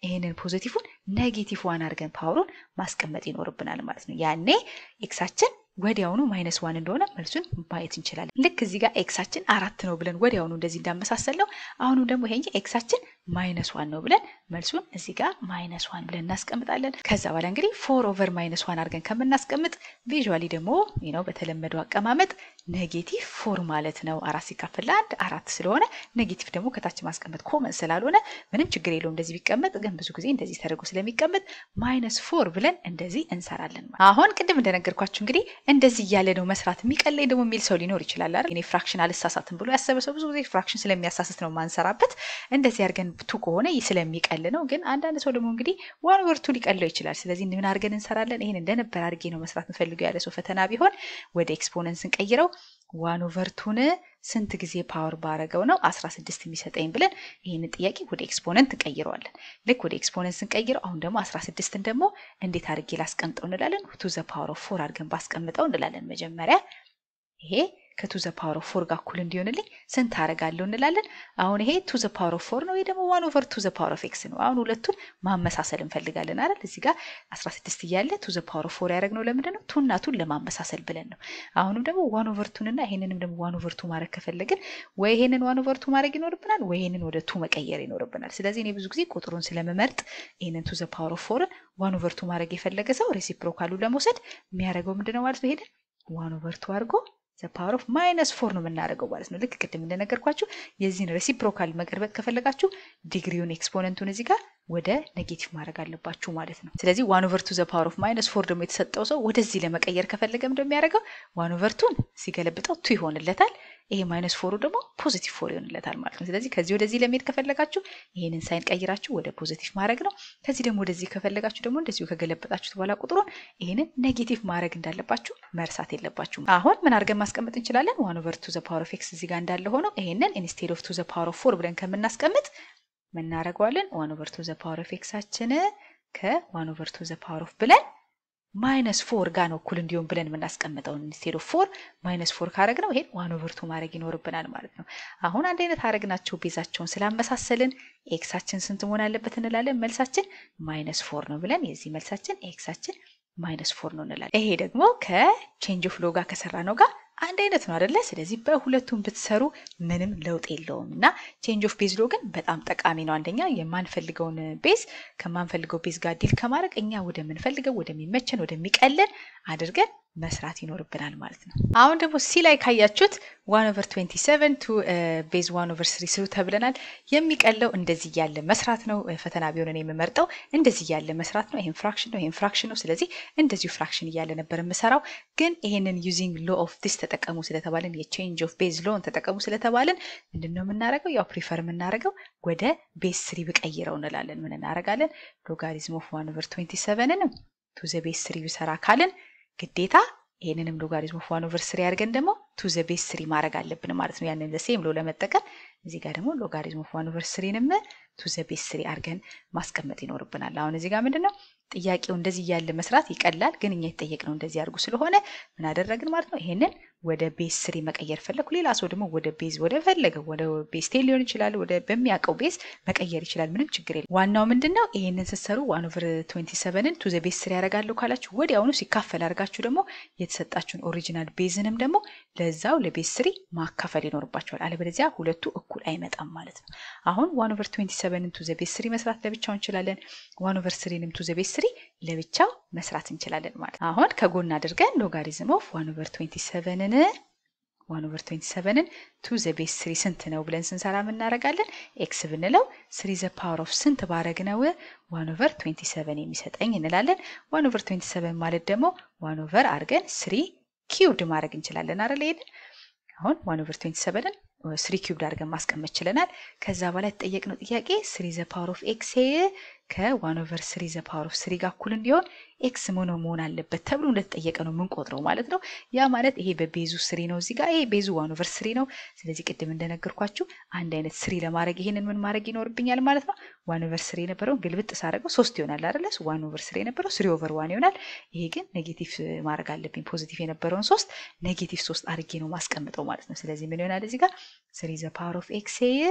[SPEAKER 1] ይህንን ፖዚቲቭን ኔጌቲቭ ዋን አድርገን ፓወሩን ማስቀመጥ ይኖርብናል ማለት ነው። ያኔ ኤክሳችን ወዲያውኑ ማይነስ ዋን እንደሆነ መልሱን ማየት እንችላለን። ልክ እዚህ ጋር ኤክሳችን አራት ነው ብለን ወዲያውኑ እንደዚህ እንዳመሳሰል ነው። አሁንም ደግሞ ይሄ ኤክሳችን ማይነስ ዋን ነው ብለን መልሱን እዚህ ጋር ማይነስ ዋን ብለን እናስቀምጣለን። ከዛ በኋላ እንግዲህ ፎር ኦቨር ማይነስ ዋን አድርገን ከምናስቀምጥ ቪዥዋሊ ደግሞ ነው በተለመደው አቀማመጥ ኔጌቲቭ ፎር ማለት ነው። አራት ሲካፈል ለአንድ አራት ስለሆነ ኔጌቲቭ ደግሞ ከታች ማስቀመጥ ኮመን ስላልሆነ ምንም ችግር የለውም እንደዚህ ቢቀመጥ፣ ግን ብዙ ጊዜ እንደዚህ ተደርጎ ስለሚቀመጥ ማይነስ ፎር ብለን እንደዚህ እንሰራለን። አሁን ቅድም እንደነገርኳችሁ እንግዲህ እንደዚህ እያለ ነው መስራት የሚቀለኝ ደግሞ የሚል ሰው ሊኖር ይችላል አይደል? እኔ ፍራክሽን አልሳሳትም ብሎ ያሰበ ሰው ብዙ ጊዜ ፍራክሽን ስለሚያሳስት ነው ማንሰራበት። እንደዚህ አድርገን ቱ ከሆነ ስለሚቀል ነው። ግን አንዳንድ ሰው ደግሞ እንግዲህ ዋን ኦቨር ቱ ሊቀለው ይችላል። ስለዚህ ምን አድርገን እንሰራለን? ይሄን እንደነበር አድርጌ ነው መስራት እንፈልገው ያለ ሰው ፈተና ቢሆን ወደ ኤክስፖነንት ስንቀይረው ዋን ኦቨር ቱን ስንት ጊዜ ፓወር ባረገው ነው 16 የሚሰጠኝ ብለን ይህንን ጥያቄ ወደ ኤክስፖነንት እንቀይረዋለን። ልክ ወደ ኤክስፖነንት ስንቀይረው አሁን ደግሞ 16ን ደግሞ እንዴት አድርጌ ላስቀምጠው እንላለን። ቱ ዘ ፓወር ኦፍ ፎር አድርገን ባስቀምጠው እንላለን። መጀመሪያ ይሄ ከቱ ዘ ፓወር ኦፍ ፎር ጋር እኩል እንዲሆንልኝ ስንት አደርጋለሁ እንላለን። አሁን ይሄ ቱ ዘ ፓወር ኦፍ ፎር ነው፣ ወይ ደግሞ ዋን ኦቨር ቱ ዘ ፓወር ኦፍ ኤክስ ነው። አሁን ሁለቱን ማመሳሰል እንፈልጋለን አይደል? እዚህ ጋር 16 እያለ ቱ ዘ ፓወር ኦፍ ፎር ያደረግነው ለምንድን ነው? ቱና ቱን ለማመሳሰል ብለን ነው። አሁንም ደግሞ ዋን ኦቨር ቱን እና ይሄንንም ደግሞ ዋን ኦቨር ቱ ማድረግ ከፈለግን ወይ ይሄንን ዋን ኦቨር ቱ ማድረግ ይኖርብናል፣ ወይ ይሄንን ወደ ቱ መቀየር ይኖርብናል። ስለዚህ እኔ ብዙ ጊዜ ቁጥሩን ስለምመርጥ ይሄንን ቱ ዘ ፓወር ኦፍ ፎርን ዋን ኦቨር ቱ ማድረግ የፈለገ ሰው ሬሲፕሮካሉ ለመውሰድ የሚያደርገው ምንድን ነው ማለት ነው? ይሄንን ዋን ኦቨር ቱ አድርጎ ዘ ፓወር ኦፍ ማይነስ ፎር ነው የምናደርገው ማለት ነው። ልክ ቅድም እንደነገርኳችሁ የዚህን ሬሲፕሮካል መገልበጥ ከፈለጋችሁ ዲግሪውን ኤክስፖነንቱን እዚህ ጋር ወደ ኔጌቲቭ ማድረግ አለባችሁ ማለት ነው። ስለዚህ ዋን ኦቨር ቱ ዘ ፓወር ኦፍ ማይነስ ፎር ደግሞ የተሰጠው ሰው ወደዚህ ለመቀየር ከፈለገ እንደሚያደርገው ዋን ኦቨር ቱን ሲገለብጠው ቱ ይሆንለታል። ይሄ ማይነስ ፎሩ ደግሞ ፖዚቲቭ ፎር ይሆንለታል ማለት ነው። ስለዚህ ከዚህ ወደዚህ ለመሄድ ከፈለጋችሁ ይህንን ሳይን ቀይራችሁ ወደ ፖዚቲቭ ማድረግ ነው። ከዚህ ደግሞ ወደዚህ ከፈለጋችሁ ደግሞ እንደዚሁ ከገለበጣችሁት በኋላ ቁጥሩን ይህንን ኔጌቲቭ ማድረግ እንዳለባችሁ መርሳት የለባችሁም። አሁን ምን አድርገን ማስቀመጥ እንችላለን? ዋን ኦቨር ቱ ዘ ፓወር ኦፍ ኤክስ እዚህ ጋር እንዳለ ሆኖ ይህንን ኢንስቴድ ኦፍ ቱ ዘ ፓወር ኦፍ ፎር ብለን ከምናስቀምጥ ምናደርገዋለን? ዋን ኦቨር ቱ ዘ ፓወር ኦፍ ኤክሳችን ከዋን ኦቨር ቱ ዘ ፓወር ኦፍ ብለን ማይነስ ፎር ጋር ነው እኩል እንዲሆን ብለን የምናስቀምጠው ኢንስቴድ ኦፍ ፎር ማይነስ ፎር ካረግ ነው ይሄን ዋን ኦቨር ቱ ማድረግ ይኖርብናል ማለት ነው። አሁን አንድ አይነት አረግናቸው ቤዛቸውን ስላመሳሰልን ኤክሳችን ስንት መሆን አለበት እንላለን። መልሳችን ማይነስ ፎር ነው ብለን የዚህ መልሳችን ኤክሳችን ማይነስ ፎር ነው እንላለን። ይሄ ደግሞ ከቼንጅ ኦፍ ሎ ጋር ከሰራ ነው ጋር አንድ አይነት ነው አደለ? ስለዚህ በሁለቱም ብትሰሩ ምንም ለውጥ የለውም እና ቼንጅ ኦፍ ቤዝ ሎ ግን በጣም ጠቃሚ ነው። አንደኛ የማንፈልገውን ቤዝ ከማንፈልገው ቤዝ ጋር ዲል ከማድረግ እኛ ወደምንፈልገው ወደሚመቸን ወደሚቀለን አድርገን መስራት ይኖርብናል ማለት ነው። አሁን ደግሞ ሲ ላይ ካያችሁት ዋን ኦቨር 27 ቱ ቤዝ ዋን ኦቨር ስሪ ስሩ ተብለናል። የሚቀለው እንደዚህ እያለ መስራት ነው። ፈተና ቢሆን እኔ የምመርጠው እንደዚህ እያለ መስራት ነው። ይህም ፍራክሽን ነው፣ ይህም ፍራክሽን ነው። ስለዚህ እንደዚሁ ፍራክሽን እያለ ነበር የምሰራው። ግን ይሄንን ዩዚንግ ሎ ኦፍ ዲስ ተጠቀሙ ስለተባለን የቼንጅ ኦፍ ቤዝ ሎን ተጠቀሙ ስለተባለን ምንድን ነው የምናደርገው? ያው ፕሪፈር የምናደርገው ወደ ቤዝ ስሪ ብቀይረው እንላለን። ምን እናደርጋለን? ሎጋሪዝም ኦፍ ዋን ኦቨር 27ንም ቱ ዘ ቤዝ ስሪ ብሰራ ካልን ግዴታ ይህንንም ሎጋሪዝም ኦፍ ዋን ኦቨር ስሪ አድርገን ደግሞ ቱ ዘ ቤዝ ስሪ ማድረግ አለብን ማለት ነው። ያንን ዘሴም ሎ ለመጠቀም እዚህ ጋር ደግሞ ሎጋሪዝም ኦፍ ዋን ኦቨር ስሪንም ቱ ዘ ቤዝ ስሪ አድርገን ማስቀመጥ ይኖርብናል። አሁን እዚህ ጋር ምንድን ነው ጥያቄው እንደዚህ እያለ መስራት ይቀላል፣ ግን እኛ የተጠየቅነው እንደዚህ አድርጉ ስለሆነ ምን አደረግን ማለት ነው። ይሄንን ወደ ቤዝ ስሪ መቀየር ፈለግኩ። ሌላ ሰው ደግሞ ወደ ቤዝ ወደ ፈለገው ወደ ቤዝ ቴን ሊሆን ይችላል፣ ወደ በሚያውቀው ቤዝ መቀየር ይችላል። ምንም ችግር የለም። ዋናው ምንድን ነው ይሄንን ስትሰሩ ዋን ኦቨር ትዌንቲ ሰቨንን ቱ ዘ ቤዝ ስሪ ያደርጋለሁ ካላችሁ ወዲያውኑ ሲካፈል አድርጋችሁ ደግሞ የተሰጣችሁን ኦሪጂናል ቤዝንም ደግሞ ለዛው ለቤዝ ስሪ ማካፈል ይኖርባቸዋል። አለበለዚያ ሁለቱ እኩል አይመጣም ማለት ነው። አሁን ዋን ኦቨር ትዌንቲ ሰቨንን ቱ ዘ ቤዝ ስሪ መስራት ለብቻው እንችላለን። ዋን ኦቨር ስሪንም ቱ ዘ ቤዝ ስሪ ለብቻው መስራት እንችላለን ማለት ነው። አሁን ከጎን አድርገን ሎጋሪዝም ኦፍ ዋን ኦቨር ትዌንቲ ሰቨንን ዋን ኦቨር ትዌንቲ ሰቨንን ቱ ዘ ቤዝ ስሪ ስንት ነው ብለን ስንሰራ የምናደርጋለን ኤክስ ብንለው ስሪ ዘ ፓወር ኦፍ ስንት ባረግ ነው ዋን ኦቨር ትዌንቲ ሰቨን የሚሰጠኝ እንላለን። ዋን ኦቨር ትዌንቲ ሰቨን ማለት ደግሞ ዋን ኦቨር አድርገን ስሪ ኪውብድ ማድረግ እንችላለን አይደል? ይሄንን አሁን ዋን ኦቨር ትዌንቲ ሰቨንን ስሪ ኪውብድ አድርገን ማስቀመጥ ችለናል። ከዛ በኋላ የተጠየቅነው ጥያቄ ስሪ ዘ ፓወር ኦፍ ኤክስ ከዋን ኦቨር ስሪ ዘ ፓወር ኦፍ ስሪ ጋር እኩል እንዲሆን ኤክስ ምን መሆን አለበት ተብሎ እንደተጠየቀ ነው የምንቆጥረው ማለት ነው። ያ ማለት ይሄ በቤዙ ስሪ ነው፣ እዚህ ጋር ይሄ ቤዙ ዋን ኦቨር ስሪ ነው። ስለዚህ ቅድም እንደነገርኳችሁ አንድ አይነት ስሪ ለማድረግ ይሄንን ምን ማድረግ ይኖርብኛል ማለት ነው። ዋን ኦቨር ስሪ የነበረውን ግልብጥ ሳደርገው ሶስት ይሆናል አይደለ? ዋን ኦቨር ስሪ የነበረው ስሪ ኦቨር ዋን ይሆናል። ይሄ ግን ኔጌቲቭ ማድረግ አለብኝ። ፖዚቲቭ የነበረውን ሶስት ኔጌቲቭ ሶስት አድርጌ ነው ማስቀምጠው ማለት ነው። ስለዚህ ምን ይሆናል እዚህ ጋር ስሪ ዘ ፓወር ኦፍ ኤክስ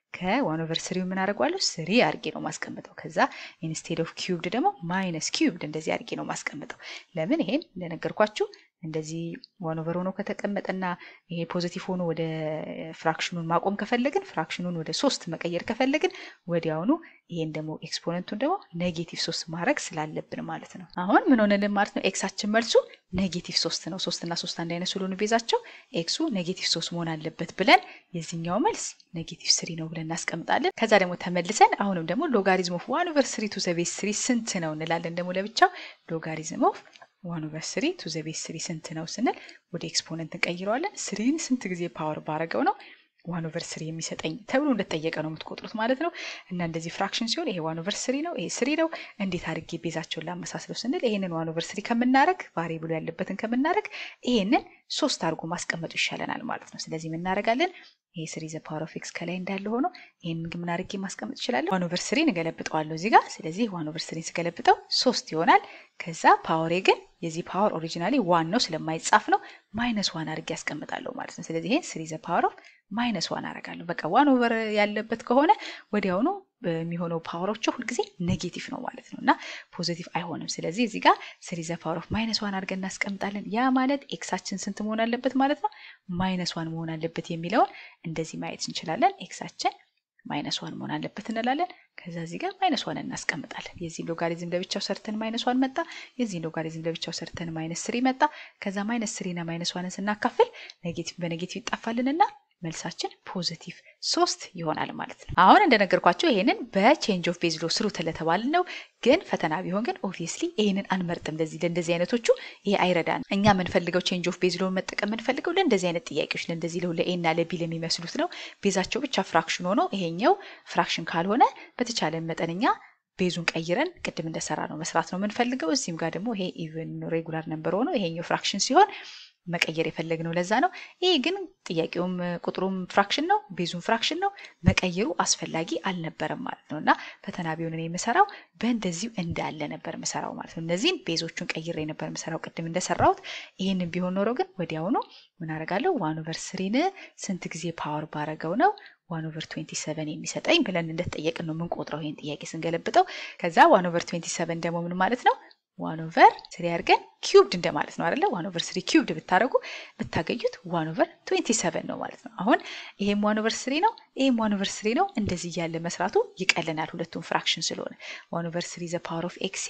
[SPEAKER 1] ከዋን ኦቨር ስሪው ምን አደርገዋለሁ ስሪ አድርጌ ነው ማስቀምጠው። ከዛ ኢንስቴድ ኦፍ ኪዩብድ ደግሞ ማይነስ ኪዩብድ እንደዚህ አድርጌ ነው ማስቀምጠው። ለምን ይሄን እንደነገርኳችሁ እንደዚህ ዋን ኦቨር ሆኖ ከተቀመጠና ይሄ ፖዚቲቭ ሆኖ ወደ ፍራክሽኑን ማቆም ከፈለግን ፍራክሽኑን ወደ ሶስት መቀየር ከፈለግን ወዲያውኑ ይሄን ደግሞ ኤክስፖነንቱን ደግሞ ኔጌቲቭ ሶስት ማድረግ ስላለብን ማለት ነው። አሁን ምን ሆነልን ማለት ነው? ኤክሳችን መልሱ ኔጌቲቭ ሶስት ነው። ሶስት እና ሶስት አንድ አይነት ስለሆኑ ቤዛቸው ኤክሱ ኔጌቲቭ ሶስት መሆን አለበት ብለን የዚህኛው መልስ ኔጌቲቭ ስሪ ነው ብለን እናስቀምጣለን። ከዛ ደግሞ ተመልሰን አሁንም ደግሞ ሎጋሪዝም ኦፍ ዋን ኦቨር ስሪ ቱ ዘ ቤዝ ስሪ ስንት ነው እንላለን። ደግሞ ለብቻው ሎጋሪዝም ኦፍ ዋን ኦቨር ስሪ ቱ ዘ ቤዝ ስሪ ስንት ነው ስንል ወደ ኤክስፖነንት እንቀይረዋለን። ስሪን ስንት ጊዜ ፓወር ባረገው ነው ዋን ኦቨር ስሪ የሚሰጠኝ ተብሎ እንደተጠየቀ ነው የምትቆጥሩት ማለት ነው። እና እንደዚህ ፍራክሽን ሲሆን ይሄ ዋን ኦቨር ስሪ ነው፣ ይሄ ስሪ ነው። እንዴት አድርጌ ቤዛቸውን ላመሳስለው ስንል ይሄንን ዋን ኦቨር ስሪ ከምናረግ ቫሪብሉ ያለበትን ከምናረግ ይሄንን ሶስት አድርጎ ማስቀመጡ ይሻለናል ማለት ነው። ስለዚህ የምናደርጋለን ይሄ ስሪ ዘ ፓወር ኦፍ ኤክስ ከላይ እንዳለ ሆኖ ይህንን ግን ምን አድርጌ ማስቀመጥ እችላለሁ? ዋን ኦቨር ስሪን እገለብጠዋለሁ እዚህ ጋር። ስለዚህ ዋን ኦቨር ስሪን ስገለብጠው ሶስት ይሆናል። ከዛ ፓወሬ ግን የዚህ ፓወር ኦሪጂናሊ ዋን ነው ስለማይጻፍ ነው ማይነስ ዋን አድርጌ ያስቀምጣለሁ ማለት ነው። ስለዚህ ይሄን ስሪ ዘ ፓወር ኦፍ ማይነስ ዋን አደርጋለሁ። በቃ ዋን ኦቨር ያለበት ከሆነ ወዲያውኑ የሚሆነው ፓወሮቹ ሁልጊዜ ኔጌቲቭ ነው ማለት ነው እና ፖዚቲቭ አይሆንም። ስለዚህ እዚህ ጋር ስሪ ዘ ፓወር ኦፍ ማይነስ ዋን አድርገን እናስቀምጣለን። ያ ማለት ኤክሳችን ስንት መሆን አለበት ማለት ነው? ማይነስ ዋን መሆን አለበት የሚለውን እንደዚህ ማየት እንችላለን። ኤክሳችን ማይነስ ዋን መሆን አለበት እንላለን። ከዛ እዚህ ጋር ማይነስ ዋን እናስቀምጣለን። የዚህ ሎጋሪዝም ለብቻው ሰርተን ማይነስ ዋን መጣ። የዚህ ሎጋሪዝም ለብቻው ሰርተን ማይነስ ስሪ መጣ። ከዛ ማይነስ ስሪና ማይነስ ዋንን ስናካፍል ኔጌቲቭ በኔጌቲቭ ይጣፋልንና መልሳችን ፖዚቲቭ ሶስት ይሆናል ማለት ነው። አሁን እንደነገርኳቸው ይሄንን በቼንጅ ኦፍ ቤዝ ሎ ስሩ ተለተባልን ነው። ግን ፈተና ቢሆን ግን ኦብቪየስሊ ይሄንን አንመርጥም። ለዚህ ለእንደዚህ አይነቶቹ ይሄ አይረዳን። እኛ የምንፈልገው ቼንጅ ኦፍ ቤዝ ሎ መጠቀም የምንፈልገው ለእንደዚህ አይነት ጥያቄዎች ለእንደዚህ ለው ለኤ እና ለቢ ለሚመስሉት ነው። ቤዛቸው ብቻ ፍራክሽን ሆኖ ይሄኛው ፍራክሽን ካልሆነ በተቻለ መጠንኛ ቤዙን ቀይረን ቅድም እንደሰራ ነው መስራት ነው የምንፈልገው። እዚህም ጋር ደግሞ ይሄ ኢቨን ሬጉላር ነምበር ሆኖ ይሄኛው ፍራክሽን ሲሆን መቀየር የፈለግነው ለዛ ነው። ይሄ ግን ጥያቄውም ቁጥሩም ፍራክሽን ነው፣ ቤዙም ፍራክሽን ነው። መቀየሩ አስፈላጊ አልነበረም ማለት ነው እና ፈተና ቢሆን እኔ የምሰራው በእንደዚሁ እንዳለ ነበር የምሰራው ማለት ነው። እነዚህን ቤዞቹን ቀይሬ ነበር የምሰራው ቅድም እንደሰራሁት። ይህንን ቢሆን ኖሮ ግን ወዲያውኑ ምን አደርጋለሁ? ዋን ኦቨር ስሪን ስንት ጊዜ ፓወር ባረገው ነው ዋን ኦቨር ትዌንቲ ሰቨን የሚሰጠኝ ብለን እንደተጠየቅን ነው የምንቆጥረው ይህን ጥያቄ ስንገለብጠው። ከዛ ዋን ኦቨር ትዌንቲ ሰቨን ደግሞ ምን ማለት ነው? ዋን ኦቨር ስሪ አድርገን ኪዩብድ እንደማለት ነው አይደለ? ዋን ኦቨር ስሪ ኪዩብድ ብታደረጉ ብታገኙት ዋን ኦቨር ትዌንቲ ሰቨን ነው ማለት ነው። አሁን ይሄም ዋን ኦቨር ስሪ ነው፣ ይሄም ዋን ኦቨር ስሪ ነው። እንደዚህ እያለ መስራቱ ይቀለናል፣ ሁለቱም ፍራክሽን ስለሆነ ዋን ኦቨር ስሪ ዘ ፓወር ኦፍ ኤክስ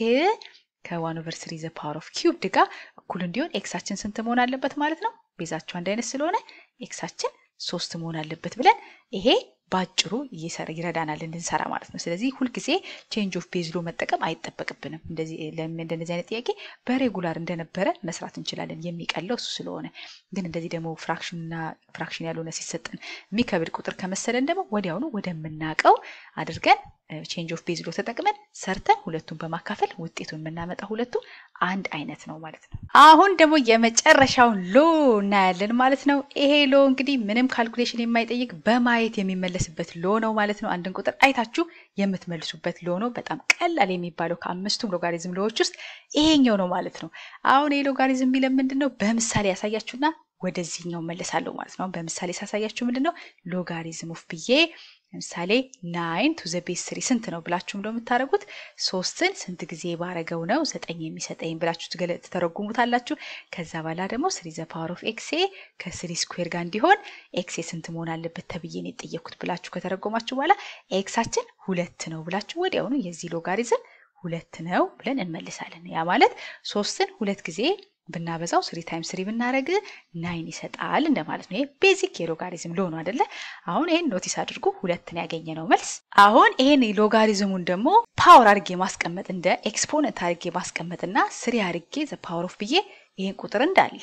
[SPEAKER 1] ከዋን ኦቨር ስሪ ዘ ፓወር ኦፍ ኪዩብድ ጋር እኩል እንዲሆን ኤክሳችን ስንት መሆን አለበት ማለት ነው? ቤዛቸው አንድ አይነት ስለሆነ ኤክሳችን ሶስት መሆን አለበት ብለን ይሄ በአጭሩ ይረዳናል እንድንሰራ ማለት ነው። ስለዚህ ሁልጊዜ ቼንጅ ኦፍ ቤዝ ሎ መጠቀም አይጠበቅብንም። እንደነዚህ አይነት ጥያቄ በሬጉላር እንደነበረ መስራት እንችላለን። የሚቀለው እሱ ስለሆነ ግን እንደዚህ ደግሞ ፍራክሽንና ፍራክሽን ያልሆነ ሲሰጠን የሚከብድ ቁጥር ከመሰለን ደግሞ ወዲያውኑ ወደምናውቀው አድርገን ቼንጅ ኦፍ ቤዝ ሎ ተጠቅመን ሰርተን ሁለቱን በማካፈል ውጤቱን የምናመጣ ሁለቱ አንድ አይነት ነው ማለት ነው። አሁን ደግሞ የመጨረሻውን ሎ እናያለን ማለት ነው። ይሄ ሎ እንግዲህ ምንም ካልኩሌሽን የማይጠይቅ በማየት የሚመለስበት ሎ ነው ማለት ነው። አንድን ቁጥር አይታችሁ የምትመልሱበት ሎ ነው። በጣም ቀላል የሚባለው ከአምስቱም ሎጋሪዝም ሎዎች ውስጥ ይሄኛው ነው ማለት ነው። አሁን ይሄ ሎጋሪዝም የሚለን ምንድን ነው? በምሳሌ ያሳያችሁና ወደዚህኛው መለሳለሁ ማለት ነው። በምሳሌ ሳሳያችሁ ምንድን ነው ሎጋሪዝም ኦፍ ብዬ ለምሳሌ ናይን ቱ ዘ ቤዝ ስሪ ስንት ነው ብላችሁ እንደው የምታደርጉት ሶስትን ስንት ጊዜ ባረገው ነው ዘጠኝ የሚሰጠኝ ብላችሁ ትተረጉሙታላችሁ። ከዛ በኋላ ደግሞ ስሪ ዘ ፓወር ኦፍ ኤክሴ ከስሪ ስኩዌር ጋር እንዲሆን ኤክሴ ስንት መሆን አለበት ተብዬ ነው የጠየኩት ብላችሁ ከተረጎማችሁ በኋላ ኤክሳችን ሁለት ነው ብላችሁ ወዲያውኑ የዚህ ሎጋሪዝም ሁለት ነው ብለን እንመልሳለን። ያ ማለት ሶስትን ሁለት ጊዜ ብናበዛው ስሪ ታይም ስሪ ብናደረግ ናይን ይሰጣል እንደማለት ነው። ይሄ ቤዚክ የሎጋሪዝም ሎ ነው አደለ? አሁን ይሄን ኖቲስ አድርጉ። ሁለትን ያገኘ ነው መልስ። አሁን ይሄን ሎጋሪዝሙን ደግሞ ፓወር አድርጌ ማስቀመጥ እንደ ኤክስፖነንት አድርጌ ማስቀመጥና ስሪ አድርጌ ዘ ፓወር ኦፍ ብዬ ይሄን ቁጥር እንዳለ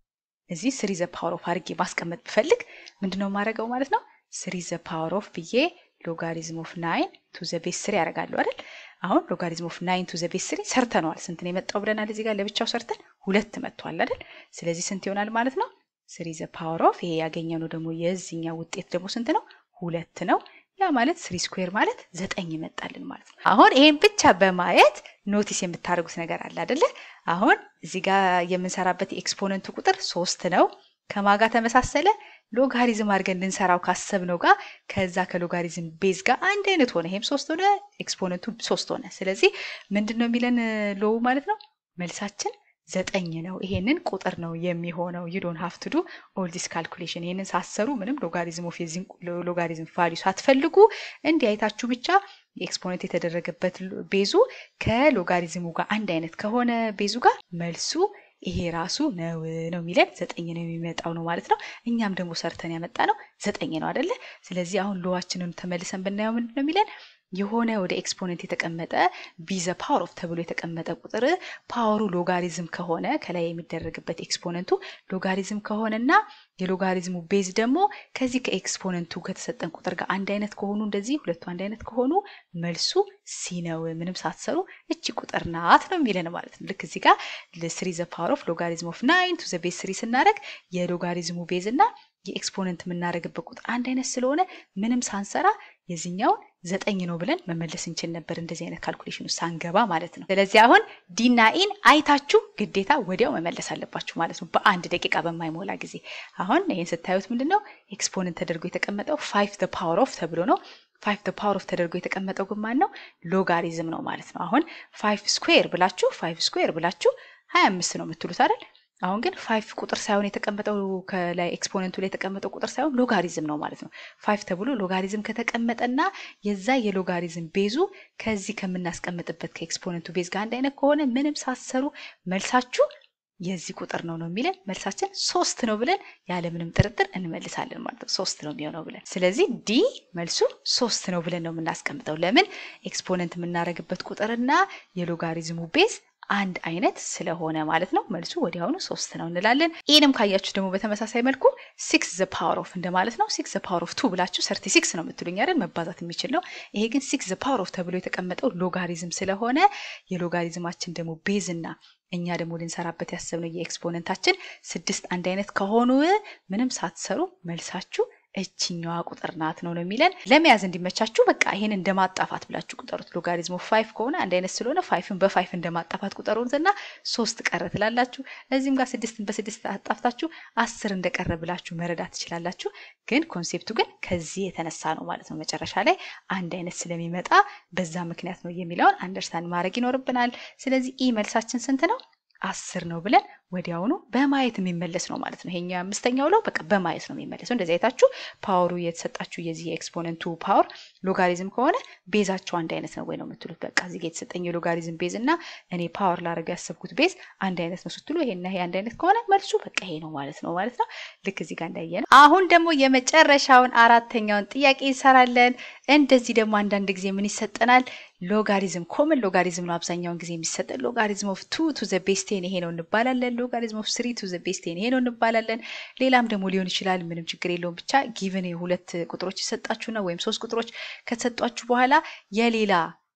[SPEAKER 1] እዚህ ስሪ ዘ ፓወር ኦፍ አድርጌ ማስቀመጥ ብፈልግ ምንድነው የማደርገው ማለት ነው? ስሪ ዘ ፓወር ኦፍ ብዬ ሎጋሪዝም ኦፍ ናይን ቱ ዘ ቤስ ስሪ ያደርጋለሁ አይደል? አሁን ሎጋሪዝም ኦፍ ናይን ቱ ዘ ቤስ ስሪ ሰርተነዋል። ስንት ነው የመጣው ብለናል። እዚህ ጋር ለብቻው ሰርተን ሁለት መጥቷል አይደል? ስለዚህ ስንት ይሆናል ማለት ነው? ስሪ ዘ ፓወር ኦፍ ይሄ ያገኘነው ደግሞ የዚህኛው ውጤት ደግሞ ስንት ነው? ሁለት ነው። ያ ማለት ስሪ ስኩዌር ማለት ዘጠኝ ይመጣልን ማለት ነው። አሁን ይሄን ብቻ በማየት ኖቲስ የምታደርጉት ነገር አለ አይደለ? አሁን እዚህ ጋር የምንሰራበት የኤክስፖነንቱ ቁጥር ሶስት ነው። ከማጋ ተመሳሰለ ሎጋሪዝም አድርገን ልንሰራው ካሰብነው ጋር ከዛ ከሎጋሪዝም ቤዝ ጋር አንድ አይነት ሆነ። ይሄም ሶስት ሆነ፣ ኤክስፖነንቱ ሶስት ሆነ። ስለዚህ ምንድን ነው የሚለን ሎው ማለት ነው መልሳችን ዘጠኝ ነው። ይሄንን ቁጥር ነው የሚሆነው። ዩ ዶንት ሃቭ ቱ ዱ ኦል ዲስ ካልኩሌሽን። ይሄንን ሳሰሩ ምንም ሎጋሪዝም ኦፍ የዚህን ሎጋሪዝም ቫሊዩ ሳትፈልጉ እንዲህ አይታችሁ ብቻ የኤክስፖነንት የተደረገበት ቤዙ ከሎጋሪዝሙ ጋር አንድ አይነት ከሆነ ቤዙ ጋር መልሱ ይሄ ራሱ ነው ነው የሚለን ዘጠኝ ነው የሚመጣው ነው ማለት ነው። እኛም ደግሞ ሰርተን ያመጣ ነው ዘጠኝ ነው አደለ? ስለዚህ አሁን ሎዋችንን ተመልሰን ብናየው ምንድን ነው የሚለን የሆነ ወደ ኤክስፖነንት የተቀመጠ ቢዘ ፓወር ኦፍ ተብሎ የተቀመጠ ቁጥር ፓወሩ ሎጋሪዝም ከሆነ ከላይ የሚደረግበት ኤክስፖነንቱ ሎጋሪዝም ከሆነና የሎጋሪዝሙ ቤዝ ደግሞ ከዚህ ከኤክስፖነንቱ ከተሰጠን ቁጥር ጋር አንድ አይነት ከሆኑ እንደዚህ ሁለቱ አንድ አይነት ከሆኑ መልሱ ሲ ነው። ምንም ሳትሰሩ እቺ ቁጥር ናት ነው የሚለን ማለት ነው። ልክ እዚህ ጋር ስሪ ዘ ፓወር ኦፍ ሎጋሪዝም ኦፍ ናይን ቱ ዘ ቤዝ ስሪ ስናደረግ የሎጋሪዝሙ ቤዝ እና የኤክስፖነንት የምናደርግበት ቁጥር አንድ አይነት ስለሆነ ምንም ሳንሰራ የዚህኛውን ዘጠኝ ነው ብለን መመለስ እንችል ነበር፣ እንደዚህ አይነት ካልኩሌሽን ውስጥ ሳንገባ ማለት ነው። ስለዚህ አሁን ዲና ኢን አይታችሁ ግዴታ ወዲያው መመለስ አለባችሁ ማለት ነው፣ በአንድ ደቂቃ በማይሞላ ጊዜ። አሁን ይህን ስታዩት ምንድን ነው ኤክስፖነንት ተደርጎ የተቀመጠው ፋይቭ ደ ፓወር ኦፍ ተብሎ ነው። ፋይቭ ደ ፓወር ኦፍ ተደርጎ የተቀመጠው ግን ማን ነው? ሎጋሪዝም ነው ማለት ነው። አሁን ፋይቭ ስኩዌር ብላችሁ ፋይቭ ስኩዌር ብላችሁ ሀያ አምስት ነው የምትሉት አይደል? አሁን ግን ፋይቭ ቁጥር ሳይሆን የተቀመጠው ከላይ ኤክስፖነንቱ ላይ የተቀመጠው ቁጥር ሳይሆን ሎጋሪዝም ነው ማለት ነው። ፋይቭ ተብሎ ሎጋሪዝም ከተቀመጠና የዛ የሎጋሪዝም ቤዙ ከዚህ ከምናስቀምጥበት ከኤክስፖነንቱ ቤዝ ጋር አንድ አይነት ከሆነ ምንም ሳሰሩ መልሳችሁ የዚህ ቁጥር ነው ነው የሚለን መልሳችን ሶስት ነው ብለን ያለምንም ጥርጥር እንመልሳለን ማለት ነው። ሶስት ነው የሚሆነው ብለን ስለዚህ ዲ መልሱ ሶስት ነው ብለን ነው የምናስቀምጠው። ለምን ኤክስፖነንት የምናደርግበት ቁጥርና የሎጋሪዝሙ ቤዝ አንድ አይነት ስለሆነ ማለት ነው። መልሱ ወዲያውኑ ሶስት ነው እንላለን። ይህንም ካያችሁ ደግሞ በተመሳሳይ መልኩ ሲክስ ዘ ፓወር ኦፍ እንደማለት ነው። ሲክስ ዘ ፓወር ኦፍ ቱ ብላችሁ ሰርቲ ሲክስ ነው የምትሉኝ አይደል? መባዛት የሚችል ነው። ይሄ ግን ሲክስ ዘ ፓወር ኦፍ ተብሎ የተቀመጠው ሎጋሪዝም ስለሆነ የሎጋሪዝማችን ደግሞ ቤዝ እና እኛ ደግሞ ልንሰራበት ያሰብነው የኤክስፖነንታችን ስድስት አንድ አይነት ከሆኑ ምንም ሳትሰሩ መልሳችሁ እችኛዋ ቁጥር ናት ነው ነው የሚለን። ለመያዝ እንዲመቻችሁ በቃ ይሄን እንደማጣፋት ብላችሁ ቁጠሩት። ሎጋሪዝሙ ፋይፍ ከሆነ አንድ አይነት ስለሆነ ፋይፍን በፋይፍ እንደማጣፋት ቁጠሩትና ሶስት ቀረ ትላላችሁ። እዚህም ጋር ስድስትን በስድስት አጣፍታችሁ አስር እንደቀረ ብላችሁ መረዳት ትችላላችሁ። ግን ኮንሴፕቱ ግን ከዚህ የተነሳ ነው ማለት ነው። መጨረሻ ላይ አንድ አይነት ስለሚመጣ በዛ ምክንያት ነው የሚለውን አንደርስታንድ ማድረግ ይኖርብናል። ስለዚህ ኢ መልሳችን ስንት ነው? አስር ነው ብለን ወዲያውኑ በማየት የሚመለስ ነው ማለት ነው። ይሄኛው አምስተኛው ለው በቃ በማየት ነው የሚመለሰው። እንደዚህ አይታችሁ ፓወሩ የተሰጣችሁ የዚህ የኤክስፖነንቱ ፓወር ሎጋሪዝም ከሆነ ቤዛቸው አንድ አይነት ነው ወይ ነው የምትሉት። በቃ እዚህ ጋ የተሰጠኝ የሎጋሪዝም ቤዝ እና እኔ ፓወር ላደርገው ያሰብኩት ቤዝ አንድ አይነት ነው ስትሉ ይሄና ይሄ አንድ አይነት ከሆነ መልሱ በቃ ይሄ ነው ማለት ነው ማለት ነው። ልክ እዚህ ጋር እንዳየ ነው። አሁን ደግሞ የመጨረሻውን አራተኛውን ጥያቄ እንሰራለን። እንደዚህ ደግሞ አንዳንድ ጊዜ ምን ይሰጠናል? ሎጋሪዝም ኮመን ሎጋሪዝም ነው አብዛኛውን ጊዜ የሚሰጠን። ሎጋሪዝም ኦፍ ቱ ቱ ዘ ቤዝ ቴን ይሄ ነው እንባላለን። ሎጋሪዝም ኦፍ ስሪ ቱ ዘ ቤዝ ቴን ይሄ ነው እንባላለን። ሌላም ደግሞ ሊሆን ይችላል። ምንም ችግር የለውም። ብቻ ጊቭን ሁለት ቁጥሮች ይሰጣችሁና ወይም ሶስት ቁጥሮች ከተሰጧችሁ በኋላ የሌላ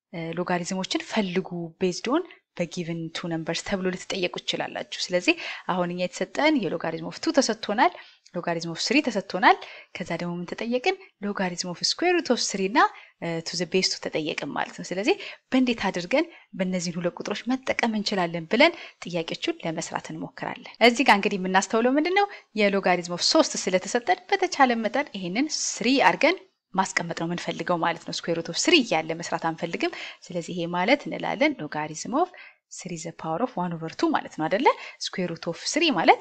[SPEAKER 1] ሎጋሪዝሞችን ፈልጉ ቤዝድ ኦን በጊቭን ቱ ነምበርስ ተብሎ ልትጠየቁ ትችላላችሁ። ስለዚህ አሁን እኛ የተሰጠን የሎጋሪዝም ኦፍ ቱ ተሰጥቶናል። ሎጋሪዝም ኦፍ ስሪ ተሰጥቶናል። ከዛ ደግሞ ምን ተጠየቅን? ሎጋሪዝም ኦፍ ስኩዌር ሩት ኦፍ ስሪ እና ቱ ዘ ቤዝ ቱ ተጠየቅን ማለት ነው። ስለዚህ በእንዴት አድርገን በእነዚህን ሁለት ቁጥሮች መጠቀም እንችላለን ብለን ጥያቄዎቹን ለመስራት እንሞክራለን። እዚህ ጋር እንግዲህ የምናስተውለው ምንድን ነው የሎጋሪዝም ኦፍ ሶስት ስለተሰጠን በተቻለ መጠን ይሄንን ስሪ አድርገን ማስቀመጥ ነው የምንፈልገው ማለት ነው። ስኩዌር ሩት ኦፍ ስሪ እያለ መስራት አንፈልግም። ስለዚህ ይሄ ማለት እንላለን ሎጋሪዝም ኦፍ ስሪ ዘ ፓወር ኦፍ ዋን ኦቨር ቱ ማለት ነው አደለ? ስኩዌር ሩት ኦፍ ስሪ ማለት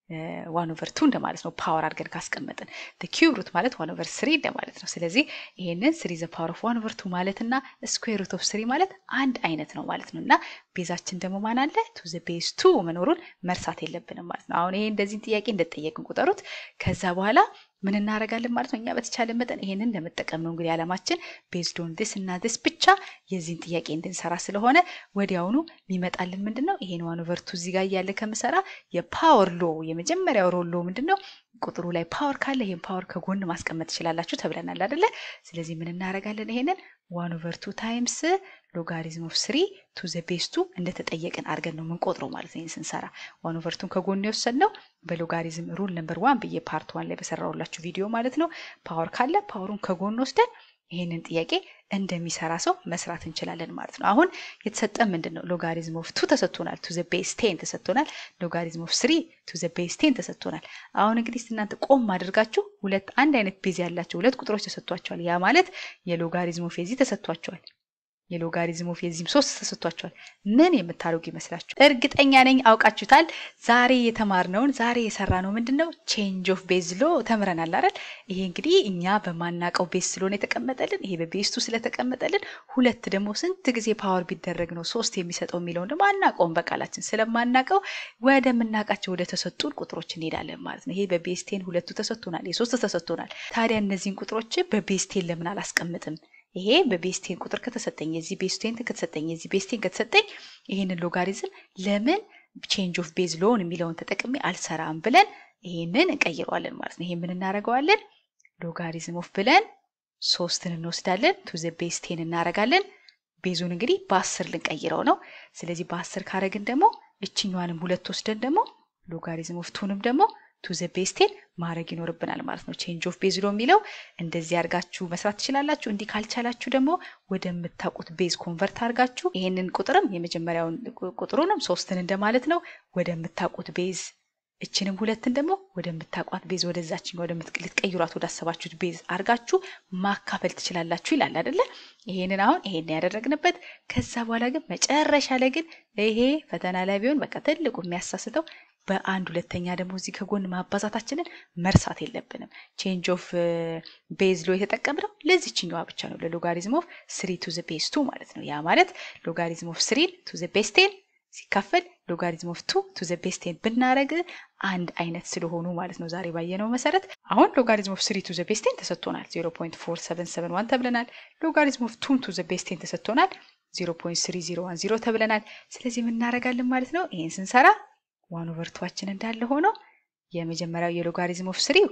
[SPEAKER 1] ዋን ኦቨር ቱ እንደማለት ነው። ፓወር አድርገን ካስቀመጥን ኪዩብ ሩት ማለት ዋን ኦቨር ስሪ እንደማለት ነው። ስለዚህ ይሄንን ስሪ ዘ ፓወር ኦፍ ዋን ኦቨር ቱ ማለት እና ስኩዌር ሩት ኦፍ ስሪ ማለት አንድ አይነት ነው ማለት ነው። እና ቤዛችን ደግሞ ማን አለ? ቱ ዘ ቤዝ ቱ መኖሩን መርሳት የለብንም ማለት ነው። አሁን ይሄ እንደዚህን ጥያቄ እንደጠየቅን ቁጠሩት። ከዛ በኋላ ምን እናደርጋለን ማለት ነው። እኛ በተቻለ መጠን ይሄንን ለመጠቀም ነው እንግዲህ ዓላማችን ቤዝድ ኦን ዲስ እና ዲስ ብቻ የዚህን ጥያቄ እንድንሰራ ስለሆነ ወዲያውኑ የሚመጣልን ምንድን ነው? ይሄን ዋን ኦቨር ቱ እዚህ ጋር እያለ ከምሰራ የፓወር ሎ የመጀመሪያው ሮል ሎ ምንድን ነው? ቁጥሩ ላይ ፓወር ካለ ይሄን ፓወር ከጎን ማስቀመጥ ትችላላችሁ ተብለናል አይደለ? ስለዚህ ምን እናደርጋለን? ይሄንን ዋን ኦቨር ቱ ታይምስ ሎጋሪዝም ኦፍ ስሪ ቱ ዘ ቤዝ ቱ እንደተጠየቅን አድርገን ነው የምንቆጥረው ማለት ነው። ይህን ስንሰራ ዋን ኦቨር ቱን ከጎን የወሰድነው በሎጋሪዝም ሩል ነምበር ዋን ብዬ ፓርት ዋን ላይ በሰራሁላችሁ ቪዲዮ ማለት ነው። ፓወር ካለ ፓወሩን ከጎን ወስደን ይህንን ጥያቄ እንደሚሰራ ሰው መስራት እንችላለን ማለት ነው። አሁን የተሰጠ ምንድን ነው? ሎጋሪዝም ኦፍ ቱ ተሰጥቶናል። ቱ ዘ ቤስ ቴን ተሰጥቶናል። ሎጋሪዝም ኦፍ ስሪ ቱ ዘ ቤስ ቴን ተሰጥቶናል። አሁን እንግዲህ እናንተ ቆም አድርጋችሁ ሁለት አንድ አይነት ቤዝ ያላቸው ሁለት ቁጥሮች ተሰጥቷቸዋል። ያ ማለት የሎጋሪዝም ኦፍ የዚህ ተሰጥቷቸዋል። የሎጋሪዝም ኦፍ የዚህም ሶስት ተሰጥቷቸዋል። ምን የምታደርጉ ይመስላችሁ? እርግጠኛ ነኝ አውቃችሁታል። ዛሬ የተማርነውን ዛሬ የሰራነው ምንድን ነው? ቼንጅ ኦፍ ቤዝ ሎ ተምረናል አይደል? ይሄ እንግዲህ እኛ በማናቀው ቤዝ ስለሆነ የተቀመጠልን፣ ይሄ በቤስቱ ስለተቀመጠልን፣ ሁለት ደግሞ ስንት ጊዜ ፓወር ቢደረግ ነው ሶስት የሚሰጠው የሚለውን ደግሞ አናቀውም። በቃላችን ስለማናቀው ወደምናውቃቸው ወደ ተሰጡን ቁጥሮች እንሄዳለን ማለት ነው። ይሄ በቤስቴን ሁለቱ ተሰጥቶናል፣ የሶስት ተሰጥቶናል። ታዲያ እነዚህን ቁጥሮች በቤስቴን ለምን አላስቀምጥም? ይሄ በቤስቴን ቁጥር ከተሰጠኝ የዚህ ቤስቴን ከተሰጠኝ የዚህ ቤስቴን ከተሰጠኝ ይሄንን ሎጋሪዝም ለምን ቼንጅ ኦፍ ቤዝ ሎን የሚለውን ተጠቅሜ አልሰራም ብለን ይሄንን እንቀይረዋለን ማለት ነው። ይሄ ምን እናደርገዋለን? ሎጋሪዝም ኦፍ ብለን ሶስትን እንወስዳለን ቱ ዘ ቤስቴን እናደርጋለን። ቤዙን እንግዲህ በአስር ልንቀይረው ነው። ስለዚህ በአስር ካረግን ደግሞ እችኛዋንም ሁለት ወስደን ደግሞ ሎጋሪዝም ኦፍ ቱንም ደግሞ ቱ ዘ ቤስቴን ማድረግ ይኖርብናል ማለት ነው። ቼንጅ ኦፍ ቤዝ ሎ የሚለው እንደዚህ አድርጋችሁ መስራት ትችላላችሁ። እንዲህ ካልቻላችሁ ደግሞ ወደምታውቁት ቤዝ ኮንቨርት አድርጋችሁ ይሄንን ቁጥርም የመጀመሪያውን ቁጥሩንም ሶስትን እንደማለት ነው ወደምታውቁት ቤዝ እችንም ሁለትን ደግሞ ወደምታውቋት ቤዝ ወደዛችን ልትቀይሯት ወዳሰባችሁት ቤዝ አድርጋችሁ ማካፈል ትችላላችሁ ይላል አይደለ? ይሄንን አሁን ይሄን ያደረግንበት ከዛ በኋላ ግን መጨረሻ ላይ ግን ይሄ ፈተና ላይ ቢሆን በቃ ትልቁ የሚያሳስተው በአንድ ሁለተኛ ደግሞ እዚህ ከጎን ማባዛታችንን መርሳት የለብንም። ቼንጅ ኦፍ ቤዝ ሎ የተጠቀምነው ለዚችኛዋ ብቻ ነው፣ ለሎጋሪዝም ኦፍ ስሪ ቱ ዘ ቤዝ ቱ ማለት ነው። ያ ማለት ሎጋሪዝም ኦፍ ስሪን ቱ ዘ ቤዝ ቴን ሲካፈል ሎጋሪዝም ኦፍ ቱ ቱ ዘ ቤዝ ቴን ብናረግ አንድ አይነት ስለሆኑ ማለት ነው። ዛሬ ባየነው መሰረት አሁን ሎጋሪዝም ኦፍ ስሪ ቱ ዘ ቤዝ ቴን ተሰጥቶናል፣ 0.4771 ተብለናል። ሎጋሪዝም ኦፍ ቱም ቱ ዘ ቤዝ ቴን ተሰጥቶናል፣ 0.3010 ተብለናል። ስለዚህ የምናረጋለን ማለት ነው። ይህን ስንሰራ ዋን ኦቨር ቱዋችን እንዳለ ሆኖ የመጀመሪያው የሎጋሪዝም ኦፍ ስሪው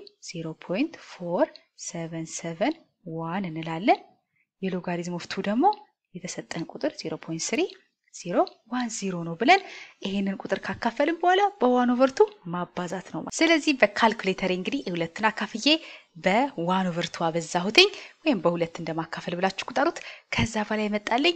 [SPEAKER 1] 0.4771 እንላለን። የሎጋሪዝም ኦፍ ቱ ደግሞ የተሰጠን ቁጥር 0.3 ዜሮ ዋን ዜሮ ነው ብለን ይሄንን ቁጥር ካካፈልን በኋላ በዋን ኦቨርቱ ማባዛት ነው። ስለዚህ በካልኩሌተር እንግዲህ ሁለትን አካፍዬ በዋን ኦቨርቱ አበዛሁትኝ ወይም በሁለት እንደማካፈል ብላችሁ ቁጠሩት። ከዛ በላይ መጣልኝ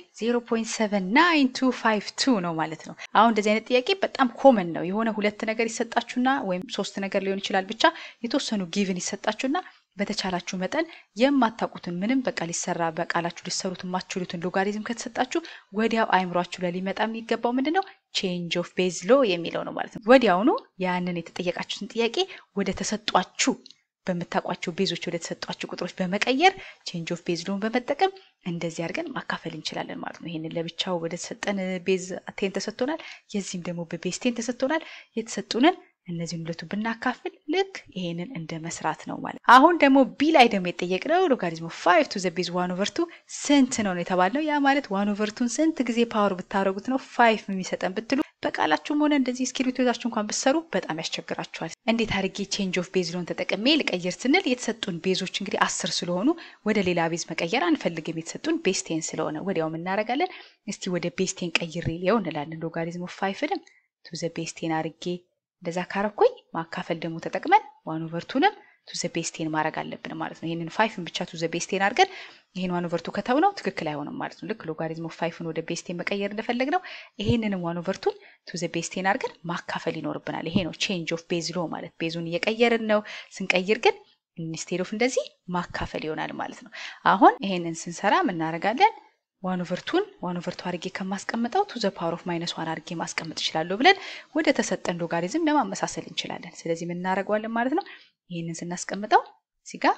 [SPEAKER 1] 0.79252 ነው ማለት ነው። አሁን እንደዚህ አይነት ጥያቄ በጣም ኮመን ነው። የሆነ ሁለት ነገር ይሰጣችሁና ወይም ሶስት ነገር ሊሆን ይችላል ብቻ የተወሰኑ ጊቭን ይሰጣችሁና በተቻላችሁ መጠን የማታውቁትን ምንም በቃ ሊሰራ በቃላችሁ ሊሰሩት የማትችሉትን ሎጋሪዝም ከተሰጣችሁ ወዲያው አይምሯችሁ ላይ ሊመጣ የሚገባው ምንድን ነው? ቼንጅ ኦፍ ቤዝ ሎ የሚለው ነው ማለት ነው። ወዲያውኑ ያንን የተጠየቃችሁትን ጥያቄ ወደ ተሰጧችሁ በምታውቋቸው ቤዞች ወደ ተሰጧቸው ቁጥሮች በመቀየር ቼንጅ ኦፍ ቤዝ ሎን በመጠቀም እንደዚህ አድርገን ማካፈል እንችላለን ማለት ነው። ይህንን ለብቻው ወደ ተሰጠን ቤዝ ቴን ተሰጥቶናል። የዚህም ደግሞ በቤዝ ቴን ተሰጥቶናል። የተሰጡንን እነዚህን ሁለቱ ብናካፍል ልክ ይሄንን እንደ መስራት ነው ማለት። አሁን ደግሞ ቢ ላይ ደግሞ የጠየቅነው ሎጋሪዝም ኦፍ ፋይቭ ቱ ዘ ቤዝ ዋን ኦቨር ቱ ስንት ነው ነው የተባልነው። ያ ማለት ዋን ኦቨር ቱን ስንት ጊዜ ፓወር ብታደረጉት ነው ፋይቭ የሚሰጠን ብትሉ በቃላችሁም ሆነ እንደዚህ እስክሪብቶ ይዛችሁ እንኳን ብትሰሩ በጣም ያስቸግራችኋል። እንዴት አድርጌ ቼንጅ ኦፍ ቤዝ ሎን ተጠቅሜ ልቀይር ስንል የተሰጡን ቤዞች እንግዲህ አስር ስለሆኑ ወደ ሌላ ቤዝ መቀየር አንፈልግም። የተሰጡን ቤዝ ቴን ስለሆነ ወዲያው እናደርጋለን። እስቲ ወደ ቤዝ ቴን ቀይሬ ሊየው እንላለን። ሎጋሪዝም ኦፍ ፋይቭንም ቱ ዘ ቤዝ ቴን አድርጌ እንደዛ ካረኩኝ ማካፈል ደግሞ ተጠቅመን ዋን ኦቨርቱንም ቱ ዘ ቤስቴን ማድረግ አለብን ማለት ነው። ይህንን ፋይፍን ብቻ ቱ ዘ ቤስቴን አድርገን ይህን ዋን ኦቨርቱ ከተው ነው ትክክል አይሆንም ማለት ነው። ልክ ሎጋሪዝም ኦፍ ፋይፍን ወደ ቤስቴን መቀየር እንደፈለግ ነው ይህንንም ዋን ኦቨርቱን ቱ ዘ ቤስቴን አድርገን ማካፈል ይኖርብናል። ይሄ ነው ቼንጅ ኦፍ ቤዝ ሎ ማለት ቤዙን እየቀየርን ነው። ስንቀይር ግን ኢንስቴድ ኦፍ እንደዚህ ማካፈል ይሆናል ማለት ነው። አሁን ይሄንን ስንሰራ ምናደርጋለን? ዋን ኦቨርቱን ዋን ኦቨርቱ አድርጌ ከማስቀምጠው ቱ ዘ ፓወር ኦፍ ማይነስ ዋን አድርጌ ማስቀመጥ እችላለሁ ብለን ወደ ተሰጠን ሎጋሪዝም ለማመሳሰል እንችላለን። ስለዚህ ምን እናደርገዋለን ማለት ነው። ይህንን ስናስቀምጠው እዚህ ጋር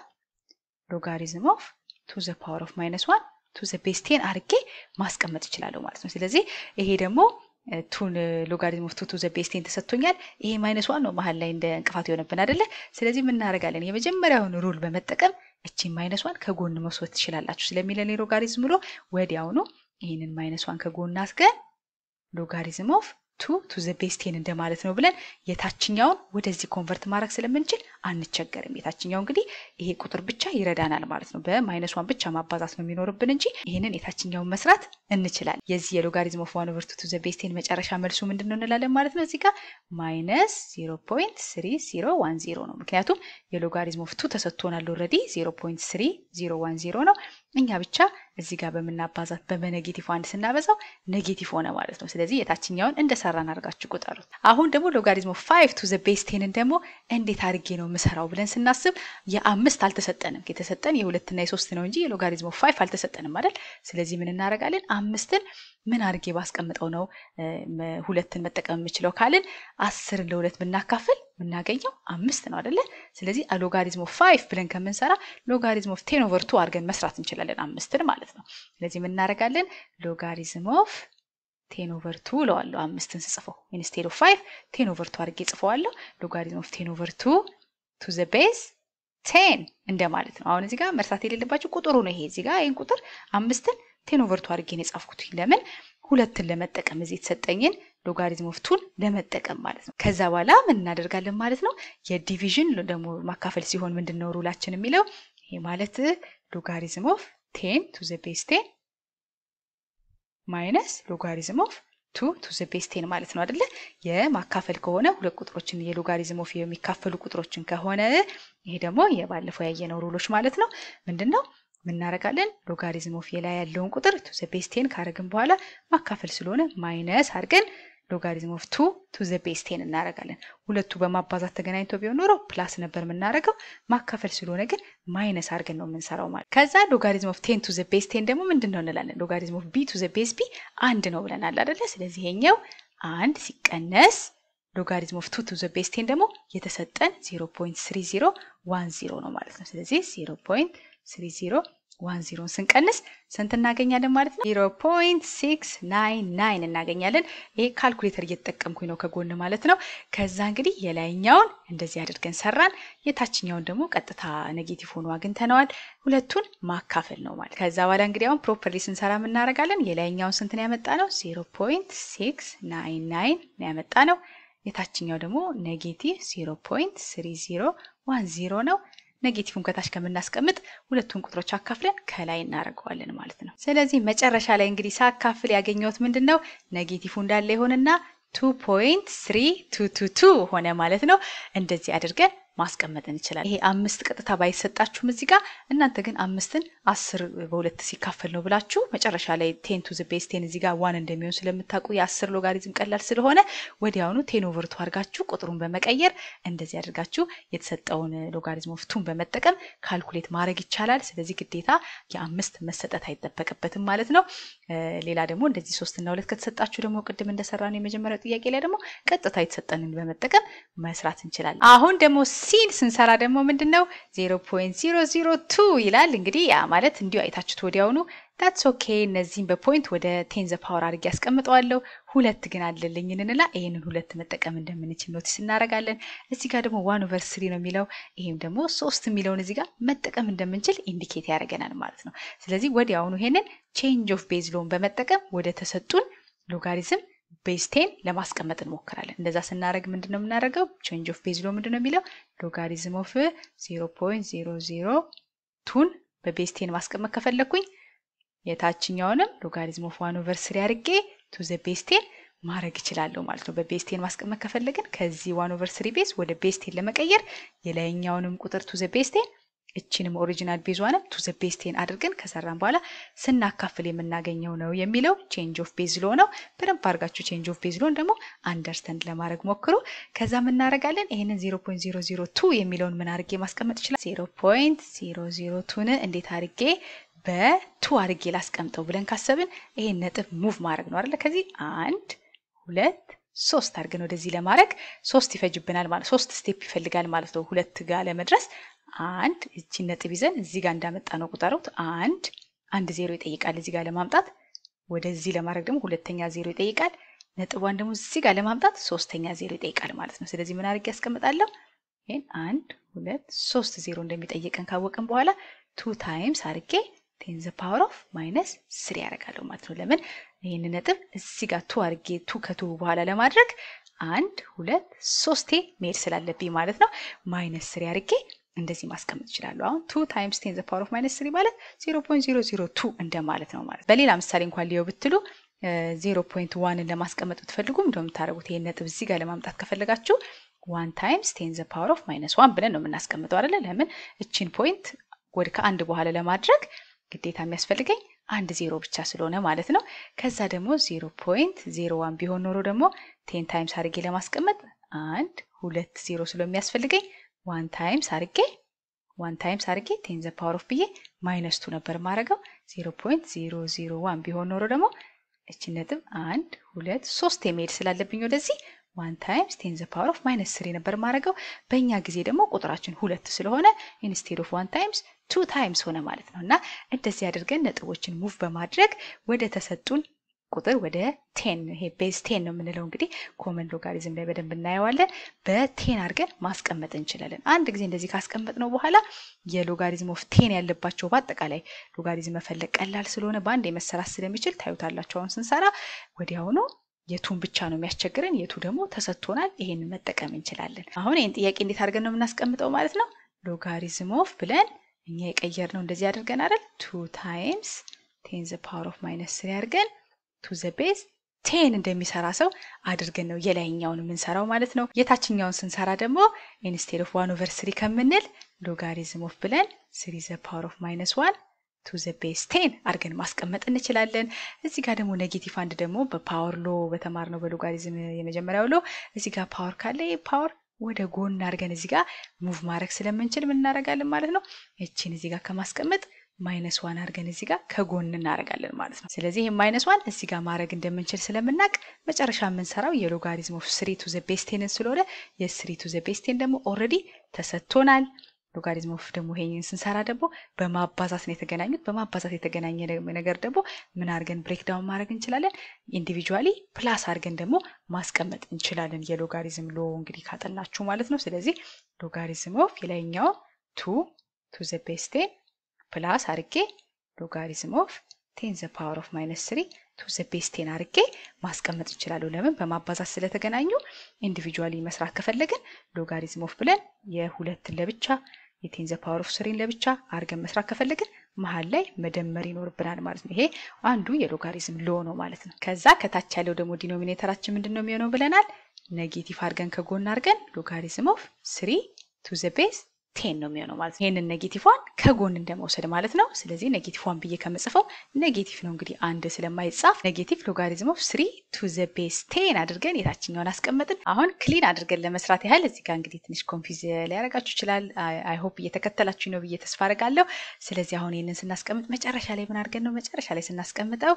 [SPEAKER 1] ሎጋሪዝም ኦፍ ቱ ዘ ፓወር ኦፍ ማይነስ ዋን ቱ ዘ ቤዝ ቴን አድርጌ ማስቀመጥ እችላለሁ ማለት ነው። ስለዚህ ይሄ ደግሞ ቱን ሎጋሪዝም ኦፍ ቱ ቱ ዘ ቤዝ ቴን ተሰጥቶኛል። ይሄ ማይነስ ዋን ነው መሀል ላይ እንደ እንቅፋት የሆነብን አይደለ? ስለዚህ ምን እናደርጋለን? የመጀመሪያውን ሩል በመጠቀም እቺን ማይነስ ዋን ከጎን መውሰድ ትችላላችሁ ስለሚለን ሎጋሪዝም ብሎ ወዲያውኑ ይህንን ማይነስ ዋን ከጎን አስገን ሎጋሪዝም ኦፍ ቱ ቱ ዘ ቤዝ ቴን እንደማለት ነው ብለን የታችኛውን ወደዚህ ኮንቨርት ማድረግ ስለምንችል አንቸገርም። የታችኛው እንግዲህ ይሄ ቁጥር ብቻ ይረዳናል ማለት ነው። በማይነስ ዋን ብቻ ማባዛት ነው የሚኖርብን እንጂ ይህንን የታችኛውን መስራት እንችላለን። የዚህ የሎጋሪዝም ኦፍ ዋን ኦቨር ቱ ቱ ዘ ቤዝ ቴን መጨረሻ መልሱ ምንድን ነው እንላለን ማለት ነው። እዚህ ጋር ማይነስ ዜሮ ፖይንት ስሪ ዜሮ ዋን ዜሮ ነው። ምክንያቱም የሎጋሪዝም ኦፍ ቱ ተሰጥቶናል ኦልሬዲ ዜሮ ፖይንት ስሪ ዜሮ ዋን ዜሮ ነው። እኛ ብቻ እዚህ ጋር በምናባዛት በነጌቲቭ አንድ ስናበዛው ኔጌቲቭ ሆነ ማለት ነው። ስለዚህ የታችኛውን እንደሰራን አድርጋችሁ ቁጠሩት። አሁን ደግሞ ሎጋሪዝም ኦፍ ፋይቭ ቱ ዘ ቤዝ ቴንን ደግሞ እንዴት አድርጌ ነው የምሰራው ብለን ስናስብ የአምስት አልተሰጠንም። የተሰጠን የሁለትና የሶስት ነው እንጂ የሎጋሪዝም ኦፍ ፋይቭ አልተሰጠንም አይደል? ስለዚህ ምን እናደርጋለን? አምስትን ምን አድርጌ ባስቀምጠው ነው ሁለትን መጠቀም የምችለው ካልን አስርን ለሁለት ብናካፍል የምናገኘው አምስት ነው አደለ? ስለዚህ ሎጋሪዝም ኦፍ ፋይቭ ብለን ከምንሰራ ሎጋሪዝም ኦፍ ቴን ኦቨር ቱ አድርገን መስራት እንችላለን አምስትን ማለት ነው። ስለዚህ ምን እናደርጋለን? ሎጋሪዝም ኦፍ ቴን ኦቨር ቱ እለዋለሁ አምስትን ስጽፈው ኢንስቴድ ኦፍ ፋይቭ ቴን ኦቨር ቱ አድርጌ ጽፈዋለሁ። ሎጋሪዝም ኦፍ ቴን ኦቨር ቱ ቱ ዘ ቤዝ ቴን እንደማለት ነው። አሁን እዚህ ጋር መርሳት የሌለባቸው ቁጥሩ ነው ይሄ። እዚህ ጋር ይህን ቁጥር አምስትን ቴን ኦቨር ቱ አድርጌ ነው የጻፍኩት። ለምን ሁለትን ለመጠቀም እዚህ የተሰጠኝን ሎጋሪዝም ኦፍ ቱን ለመጠቀም ማለት ነው። ከዛ በኋላ ምን እናደርጋለን ማለት ነው። የዲቪዥን ደግሞ ማካፈል ሲሆን ምንድን ነው ሩላችን የሚለው ይሄ ማለት ሎጋሪዝም ኦፍ ቴን ቱ ዘ ቤዝ ቴን ማይነስ ሎጋሪዝም ኦፍ ቱ ቱ ዘ ቤዝ ቴን ማለት ነው አይደለ? የማካፈል ከሆነ ሁለት ቁጥሮችን የሎጋሪዝም ኦፍ የሚካፈሉ ቁጥሮችን ከሆነ ይሄ ደግሞ የባለፈው ያየነው ሩሎች ማለት ነው። ምንድን ነው ምናደርጋለን? ሎጋሪዝም ኦፍ የላይ ያለውን ቁጥር ቱ ዘ ቤዝ ቴን ካረግን በኋላ ማካፈል ስለሆነ ማይነስ አድርገን ሎጋሪዝም ኦፍ ቱ ቱ ዘ ቤዝ ቴን እናደርጋለን። ሁለቱ በማባዛት ተገናኝቶ ቢሆን ኖሮ ፕላስ ነበር የምናደርገው። ማካፈል ስለሆነ ግን ማይነስ አድርገን ነው የምንሰራው ማለት። ከዛ ሎጋሪዝም ኦፍ ቴን ቱ ዘ ቤዝ ቴን ደግሞ ምንድን ነው እንላለን? ሎጋሪዝም ኦፍ ቢ ቱ ዘ ቤዝ ቢ አንድ ነው ብለናል አደለ? ስለዚህ ይሄኛው አንድ ሲቀነስ ሎጋሪዝም ኦፍ ቱ ቱ ዘ ቤዝ ቴን ደግሞ የተሰጠን 0.3010 ነው ማለት ነው። ስለዚህ 0.30 ዋን ዚሮን ስንቀንስ ስንት እናገኛለን ማለት ነው? ዚሮ ፖይንት ሲክስ ናይን ናይን እናገኛለን። ይሄ ካልኩሌተር እየተጠቀምኩኝ ነው ከጎን ማለት ነው። ከዛ እንግዲህ የላይኛውን እንደዚህ አድርገን ሰራን፣ የታችኛውን ደግሞ ቀጥታ ኔጌቲቭ ሆኖ አግኝተነዋል። ሁለቱን ማካፈል ነው ማለት። ከዛ በኋላ እንግዲህ አሁን ፕሮፐርሊ ስንሰራ የምናደርጋለን። የላይኛውን ስንት ነው ያመጣ ነው? ዚሮ ፖይንት ሲክስ ናይን ናይን ነው ያመጣ ነው። የታችኛው ደግሞ ኔጌቲቭ ዚሮ ፖይንት ስሪ ዚሮ ዋን ዚሮ ነው። ኔጌቲቭን ከታች ከምናስቀምጥ ሁለቱን ቁጥሮች አካፍለን ከላይ እናደርገዋለን ማለት ነው። ስለዚህ መጨረሻ ላይ እንግዲህ ሳካፍል ያገኘሁት ምንድን ነው? ኔጌቲቭ እንዳለ ይሆንና ቱ ፖይንት ስሪ ቱ ቱ ቱ ሆነ ማለት ነው። እንደዚህ አድርገን ማስቀመጥ እንችላለን። ይሄ አምስት ቀጥታ ባይሰጣችሁም እዚህ ጋር እናንተ ግን አምስትን አስር በሁለት ሲካፈል ነው ብላችሁ መጨረሻ ላይ ቴን ቱ ቤዝ ቴን እዚህ ጋር ዋን እንደሚሆን ስለምታውቁ የአስር ሎጋሪዝም ቀላል ስለሆነ ወዲያውኑ ቴን ኦቨር ቱ አድርጋችሁ ቁጥሩን በመቀየር እንደዚህ አድርጋችሁ የተሰጠውን ሎጋሪዝም ኦፍ ቱን በመጠቀም ካልኩሌት ማድረግ ይቻላል። ስለዚህ ግዴታ የአምስት መሰጠት አይጠበቅበትም ማለት ነው። ሌላ ደግሞ እንደዚህ ሶስትና ሁለት ከተሰጣችሁ ደግሞ ቅድም እንደሰራ ነው የመጀመሪያው ጥያቄ ላይ ደግሞ ቀጥታ የተሰጠንን በመጠቀም መስራት እንችላለን። አሁን ደግሞ ሲን ስንሰራ ደግሞ ምንድን ነው 0.002 ይላል። እንግዲህ ያ ማለት እንዲሁ አይታችሁት ወዲያውኑ ዳትስ ኦኬ። እነዚህም በፖይንት ወደ ቴን ዘ ፓወር አድርጌ ያስቀምጠዋለሁ። ሁለት ግን አለልኝ እንላ ይህንን ሁለት መጠቀም እንደምንችል ኖቲስ እናደርጋለን። እዚህ ጋር ደግሞ ዋን ኦቨር ስሪ ነው የሚለው ይህም ደግሞ ሶስት የሚለውን እዚህ ጋር መጠቀም እንደምንችል ኢንዲኬት ያደርገናል ማለት ነው። ስለዚህ ወዲያውኑ ይሄንን ቼንጅ ኦፍ ቤዝ ሎን በመጠቀም ወደ ተሰጡን ሎጋሪዝም ቤዝ ቴን ለማስቀመጥ እንሞክራለን። እንደዛ ስናደርግ ምንድን ነው የምናደርገው? ቼንጅ ኦፍ ቤዝ ሎ ምንድን ነው የሚለው ሎጋሪዝም ኦፍ 0.00 ቱን በቤዝ ቴን ማስቀመጥ ከፈለግኩኝ የታችኛውንም ሎጋሪዝም ኦፍ ዋን ኦቨር ስሪ አድርጌ ቱ ዘ ቤዝ ቴን ማድረግ እችላለሁ ማለት ነው። በቤዝ ቴን ማስቀመጥ ከፈለግን ከዚህ ዋን ኦቨር ስሪ ቤዝ ወደ ቤዝ ቴን ለመቀየር የላይኛውንም ቁጥር ቱ ዘ ቤዝ ቴን እችንም ኦሪጂናል ቤዟንም ቱ ዘ ቤዝ ቴን አድርገን ከሰራን በኋላ ስናካፍል የምናገኘው ነው የሚለው ቼንጅ ኦፍ ቤዝ ሎ ነው። በደንብ አድርጋችሁ ቼንጅ ኦፍ ቤዝ ሎን ደግሞ አንደርስታንድ ለማድረግ ሞክሩ። ከዛ የምናደርጋለን ይህንን 0.002 የሚለውን ምን አድርጌ ማስቀመጥ ይችላል? 0.002ን እንዴት አድርጌ በቱ አድርጌ ላስቀምጠው ብለን ካሰብን ይሄን ነጥብ ሙቭ ማድረግ ነው አይደለ? ከዚህ አንድ ሁለት ሶስት አድርገን ወደዚህ ለማድረግ ሶስት ይፈጅብናል ማለት ሶስት ስቴፕ ይፈልጋል ማለት ነው። ሁለት ጋር ለመድረስ አንድ እቺን ነጥብ ይዘን እዚህ ጋር እንዳመጣ ነው ቁጠሩት። አንድ አንድ ዜሮ ይጠይቃል እዚህ ጋር ለማምጣት። ወደዚህ ለማድረግ ደግሞ ሁለተኛ ዜሮ ይጠይቃል። ነጥቧን ደግሞ እዚህ ጋር ለማምጣት ሶስተኛ ዜሮ ይጠይቃል ማለት ነው። ስለዚህ ምን አድርጌ ያስቀምጣለሁ? ይህን አንድ ሁለት ሶስት ዜሮ እንደሚጠይቀን ካወቅን በኋላ ቱ ታይምስ አድርጌ ቴን ዘ ፓወር ኦፍ ማይነስ ስሪ ያደርጋለሁ ማለት ነው። ለምን ይህን ነጥብ እዚህ ጋር ቱ አድርጌ ቱ ከቱ በኋላ ለማድረግ አንድ ሁለት ሶስቴ መሄድ ስላለብኝ ማለት ነው። ማይነስ ስሪ አድርጌ እንደዚህ ማስቀመጥ ይችላሉ። አሁን ቱ ታይምስ ቴን ዘ ፓወር ኦፍ ማይነስ ስሪ ማለት ዜሮ ፖይንት ዜሮ ዜሮ ቱ እንደማለት ነው ማለት። በሌላ ምሳሌ እንኳን ሊየው ብትሉ ዜሮ ፖይንት ዋንን ለማስቀመጥ ብትፈልጉ እንደምታደርጉት ይህን ነጥብ እዚህ ጋር ለማምጣት ከፈለጋችሁ ዋን ታይምስ ቴን ዘ ፓወር ኦፍ ማይነስ ዋን ብለን ነው የምናስቀምጠው አይደለ? ለምን እችን ፖይንት ወደ ከአንድ በኋላ ለማድረግ ግዴታ የሚያስፈልገኝ አንድ ዜሮ ብቻ ስለሆነ ማለት ነው። ከዛ ደግሞ ዜሮ ፖይንት ዜሮ ዋን ቢሆን ኖሮ ደግሞ ቴን ታይምስ አድርጌ ለማስቀመጥ አንድ ሁለት ዜሮ ስለሚያስፈልገኝ ዋን ታይምስ አድርጌ ዋን ታይምስ አድርጌ ቴን ዘ ፓወር ኦፍ ብዬ ማይነስ ቱ ነበር ማድረገው። ዜሮ ፖይንት ዜሮ ዜሮ ዋን ቢሆን ኖሮ ደግሞ እቺ ነጥብ አንድ ሁለት ሶስት የሚሄድ ስላለብኝ ወደዚህ ዋን ታይምስ ቴን ዘ ፓወር ኦፍ ማይነስ ስሪ ነበር ማድረገው። በእኛ ጊዜ ደግሞ ቁጥራችን ሁለት ስለሆነ ኢንስቴድ ኦፍ ዋን ታይምስ ቱ ታይምስ ሆነ ማለት ነው። እና እንደዚህ አድርገን ነጥቦችን ሙቭ በማድረግ ወደ ተሰጡን ቁጥር ወደ ቴን ይሄ ቤዝ ቴን ነው የምንለው እንግዲህ ኮመን ሎጋሪዝም ላይ በደንብ እናየዋለን። በቴን አድርገን ማስቀመጥ እንችላለን። አንድ ጊዜ እንደዚህ ካስቀመጥ ነው በኋላ የሎጋሪዝም ኦፍ ቴን ያለባቸው በአጠቃላይ ሎጋሪዝም መፈለግ ቀላል ስለሆነ በአንድ የመሰራት ስለሚችል ታዩታላቸው። አሁን ስንሰራ ወዲያውኑ የቱን ብቻ ነው የሚያስቸግረን፣ የቱ ደግሞ ተሰጥቶናል። ይሄንን መጠቀም እንችላለን። አሁን ይህን ጥያቄ እንዴት አድርገን ነው የምናስቀምጠው ማለት ነው? ሎጋሪዝም ኦፍ ብለን እኛ የቀየር ነው እንደዚህ አድርገን አይደል? ቱ ታይምስ ቴን ዘ ፓወር ኦፍ ማይነስ ስሪ አድርገን ቱ ዘ ቤዝ ቴን እንደሚሰራ ሰው አድርገን ነው የላይኛውን የምንሰራው ማለት ነው። የታችኛውን ስንሰራ ደግሞ ኢንስቴድ ኦፍ ዋን ኦቨር ስሪ ከምንል ሎጋሪዝም ኦፍ ብለን ስሪ ዘ ፓወር ኦፍ ማይነስ ዋን ቱ ዘ ቤዝ ቴን አድርገን ማስቀመጥ እንችላለን። እዚህ ጋር ደግሞ ኔጌቲቭ አንድ ደግሞ በፓወር ሎ በተማርነው በሎጋሪዝም የመጀመሪያው ሎ እዚህ ጋር ፓወር ካለ ፓወር ወደ ጎን አድርገን እዚህ ጋር ሙቭ ማድረግ ስለምንችል ምን እናደርጋለን ማለት ነው። እቺን እዚህ ጋር ከማስቀመጥ ማይነስ ዋን አድርገን እዚህ ጋር ከጎን እናደርጋለን ማለት ነው። ስለዚህ ይህ ማይነስ ዋን እዚህ ጋር ማድረግ እንደምንችል ስለምናውቅ መጨረሻ የምንሰራው የሎጋሪዝም ኦፍ ስሪ ቱ ዘ ቤስቴንን ስለሆነ የስሪ ቱ ዘ ቤስቴን ደግሞ ኦልሬዲ ተሰጥቶናል። ሎጋሪዝም ኦፍ ደግሞ ይሄንን ስንሰራ ደግሞ በማባዛት ነው የተገናኙት። በማባዛት የተገናኘ ነገር ደግሞ ምን አድርገን ብሬክዳውን ማድረግ እንችላለን? ኢንዲቪጁዋሊ ፕላስ አድርገን ደግሞ ማስቀመጥ እንችላለን። የሎጋሪዝም ሎ እንግዲህ ካጠናችሁ ማለት ነው። ስለዚህ ሎጋሪዝም ኦፍ የላይኛው ቱ ቱ ዘ ቤስቴን ፕላስ አድርጌ ሎጋሪዝም ኦፍ ቴን ዘ ፓወር ኦፍ ማይነስ ስሪ ቱ ዘ ቤስ ቴን አድርጌ ማስቀመጥ እንችላለሁ። ለምን በማባዛት ስለተገናኙ። ኢንዲቪጁዋሊ መስራት ከፈለግን ሎጋሪዝም ኦፍ ብለን የሁለትን ለብቻ የቴን ዘ ፓወር ኦፍ ስሪን ለብቻ አድርገን መስራት ከፈለግን መሀል ላይ መደመር ይኖርብናል ማለት ነው። ይሄ አንዱ የሎጋሪዝም ሎ ነው ማለት ነው። ከዛ ከታች ያለው ደግሞ ዲኖሚኔተራችን ምንድን ነው የሚሆነው ብለናል። ኔጌቲቭ አድርገን ከጎን አድርገን ሎጋሪዝም ኦፍ ስሪ ቱ ዘ ቤስ ቴን ነው የሚሆነው ማለት ነው። ይህንን ኔጌቲቭዋን ከጎን እንደመውሰድ ማለት ነው። ስለዚህ ኔጌቲቭ ዋን ብዬ ከምጽፈው ኔጌቲቭ ነው እንግዲህ አንድ ስለማይጻፍ ኔጌቲቭ ሎጋሪዝም ኦፍ ስሪ ቱ ዘ ቤስ ቴን አድርገን የታችኛውን አስቀመጥን። አሁን ክሊን አድርገን ለመስራት ያህል እዚህ ጋር እንግዲህ ትንሽ ኮንፊዝ ሊያደርጋችሁ ይችላል። አይሆፕ እየተከተላችሁ ነው ብዬ ተስፋ አደርጋለሁ። ስለዚህ አሁን ይህንን ስናስቀምጥ መጨረሻ ላይ ምን አድርገን ነው መጨረሻ ላይ ስናስቀምጠው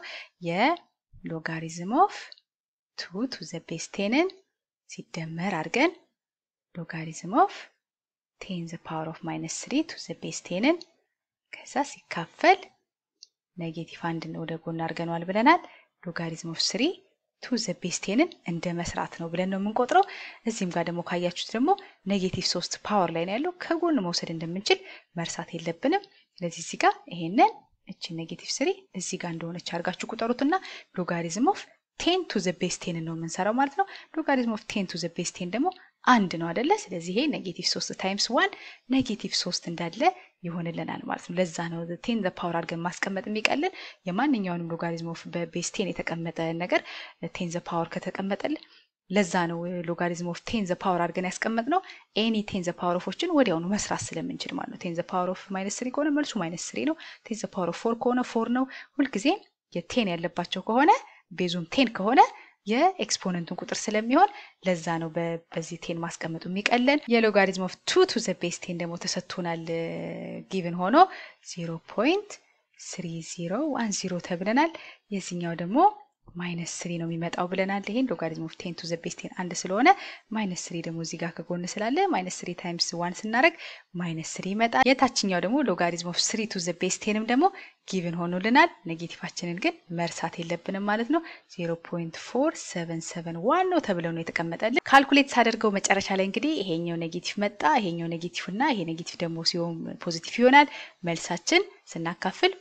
[SPEAKER 1] የሎጋሪዝም ኦፍ ቱ ቱ ዘ ቤስ ቴንን ሲደመር አድርገን ሎጋሪዝም ኦፍ ቴን ዘ ፓወር ኦፍ ማይነስ ስሪ ቱ ዘ ቤስ ቴንን ከዛ ሲካፈል ኔጌቲቭ አንድን ወደ ጎን አድርገነዋል ብለናል። ሎጋሪዝም ኦፍ ስሪ ቱ ዘ ቤስ ቴንን እንደ መስራት ነው ብለን ነው የምንቆጥረው። እዚህም ጋር ደግሞ ካያችሁት ደግሞ ኔጌቲቭ ሶስት ፓወር ላይ ነው ያለው ከጎን መውሰድ እንደምንችል መርሳት የለብንም። ስለዚህ እዚህ ጋር ይሄንን እቺ ኔጌቲቭ ስሪ እዚህ ጋር እንደሆነች አድርጋችሁ ቁጠሩትና ሎጋሪዝም ኦፍ ቴን ቱ ዘ ቤስ ቴንን ነው የምንሰራው ማለት ነው። ሎጋሪዝም ኦፍ ቴን ቱ ዘ ቤስ ቴን ደግሞ አንድ ነው አደለ? ስለዚህ ይሄ ኔጌቲቭ ሶስት ታይምስ ዋን ኔጌቲቭ ሶስት እንዳለ ይሆንልናል ማለት ነው። ለዛ ነው ቴን ዘ ፓወር አድርገን ማስቀመጥ የሚቀልን። የማንኛውንም ሎጋሪዝም ኦፍ በቤስ ቴን የተቀመጠ ነገር ቴን ዘ ፓወር ከተቀመጠልን ለዛ ነው ሎጋሪዝም ኦፍ ቴን ዘ ፓወር አድርገን ያስቀመጥ ነው። ኤኒ ቴን ዘ ፓወር ኦፎችን ወዲያውኑ መስራት ስለምንችል ማለት ነው። ቴን ዘ ፓወር ኦፍ ማይነስ ስሪ ከሆነ መልሱ ማይነስ ስሪ ነው። ቴን ዘ ፓወር ኦፍ ፎር ከሆነ ፎር ነው። ሁልጊዜ የቴን ያለባቸው ከሆነ ቤዙም ቴን ከሆነ የኤክስፖነንቱን ቁጥር ስለሚሆን ለዛ ነው በዚህ ቴን ማስቀመጡ የሚቀለን። የሎጋሪዝም ኦፍ ቱ ቱ ዘ ቤስ ቴን ደግሞ ተሰጥቶናል ጊቭን ሆኖ ዜሮ ፖይንት ስሪ ዜሮ ዋን ዜሮ ተብለናል። የዚህኛው ደግሞ ማይነስ ስሪ ነው የሚመጣው ብለናል። ይሄን ሎጋሪዝም ኦፍ ቴን ቱ ዘ ቤስ ቴን አንድ ስለሆነ ማይነስ ስሪ ደግሞ እዚህ ጋር ከጎን ስላለ ማይነስ ስሪ ታይምስ ዋን ስናደርግ ማይነስ ስሪ ይመጣል። የታችኛው ደግሞ ሎጋሪዝም ኦፍ ስሪ ቱ ዘ ቤስ ቴንም ደግሞ ጊቭን ሆኖልናል። ኔጌቲቫችንን ግን መርሳት የለብንም ማለት ነው። ዜሮ ፖይንት ፎር ሰቨን ሰቨን ዋን ነው ተብለው ነው የተቀመጠልን። ካልኩሌት ሳደርገው መጨረሻ ላይ እንግዲህ ይሄኛው ኔጌቲቭ መጣ፣ ይሄኛው ኔጌቲቭ እና ይሄ ኔጌቲቭ ደግሞ ሲሆን ፖዚቲቭ ይሆናል። መልሳችን ስናካፍል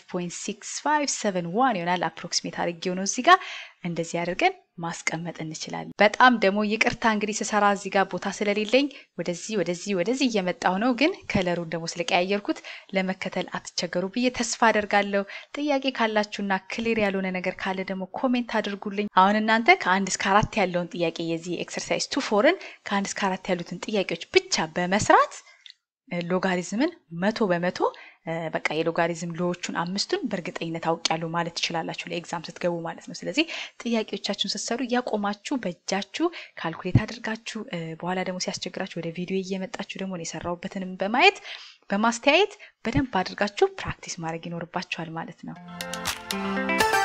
[SPEAKER 1] 5.6571 ይሆናል። አፕሮክሲሜት አድርጌው ነው እዚህ ጋር እንደዚህ አድርገን ማስቀመጥ እንችላለን። በጣም ደግሞ ይቅርታ እንግዲህ ስሰራ እዚህ ጋር ቦታ ስለሌለኝ ወደዚህ ወደዚህ ወደዚህ እየመጣሁ ነው፣ ግን ከለሩን ደግሞ ስለቀያየርኩት ለመከተል አትቸገሩ ብዬ ተስፋ አደርጋለሁ። ጥያቄ ካላችሁና ክሊር ያልሆነ ነገር ካለ ደግሞ ኮሜንት አድርጉልኝ። አሁን እናንተ ከአንድ እስከ አራት ያለውን ጥያቄ የዚህ ኤክሰርሳይዝ ቱ ፎርን ከአንድ እስከ አራት ያሉትን ጥያቄዎች ብቻ በመስራት ሎጋሪዝምን መቶ በመቶ በቃ የሎጋሪዝም ሎዎቹን አምስቱን በእርግጠኝነት አውቄያለሁ ማለት ትችላላችሁ ለኤግዛም ስትገቡ ማለት ነው። ስለዚህ ጥያቄዎቻችሁን ስትሰሩ እያቆማችሁ በእጃችሁ ካልኩሌት አድርጋችሁ በኋላ ደግሞ ሲያስቸግራችሁ ወደ ቪዲዮ እየመጣችሁ ደግሞ የሰራሁበትንም በማየት በማስተያየት በደንብ አድርጋችሁ ፕራክቲስ ማድረግ ይኖርባችኋል ማለት ነው።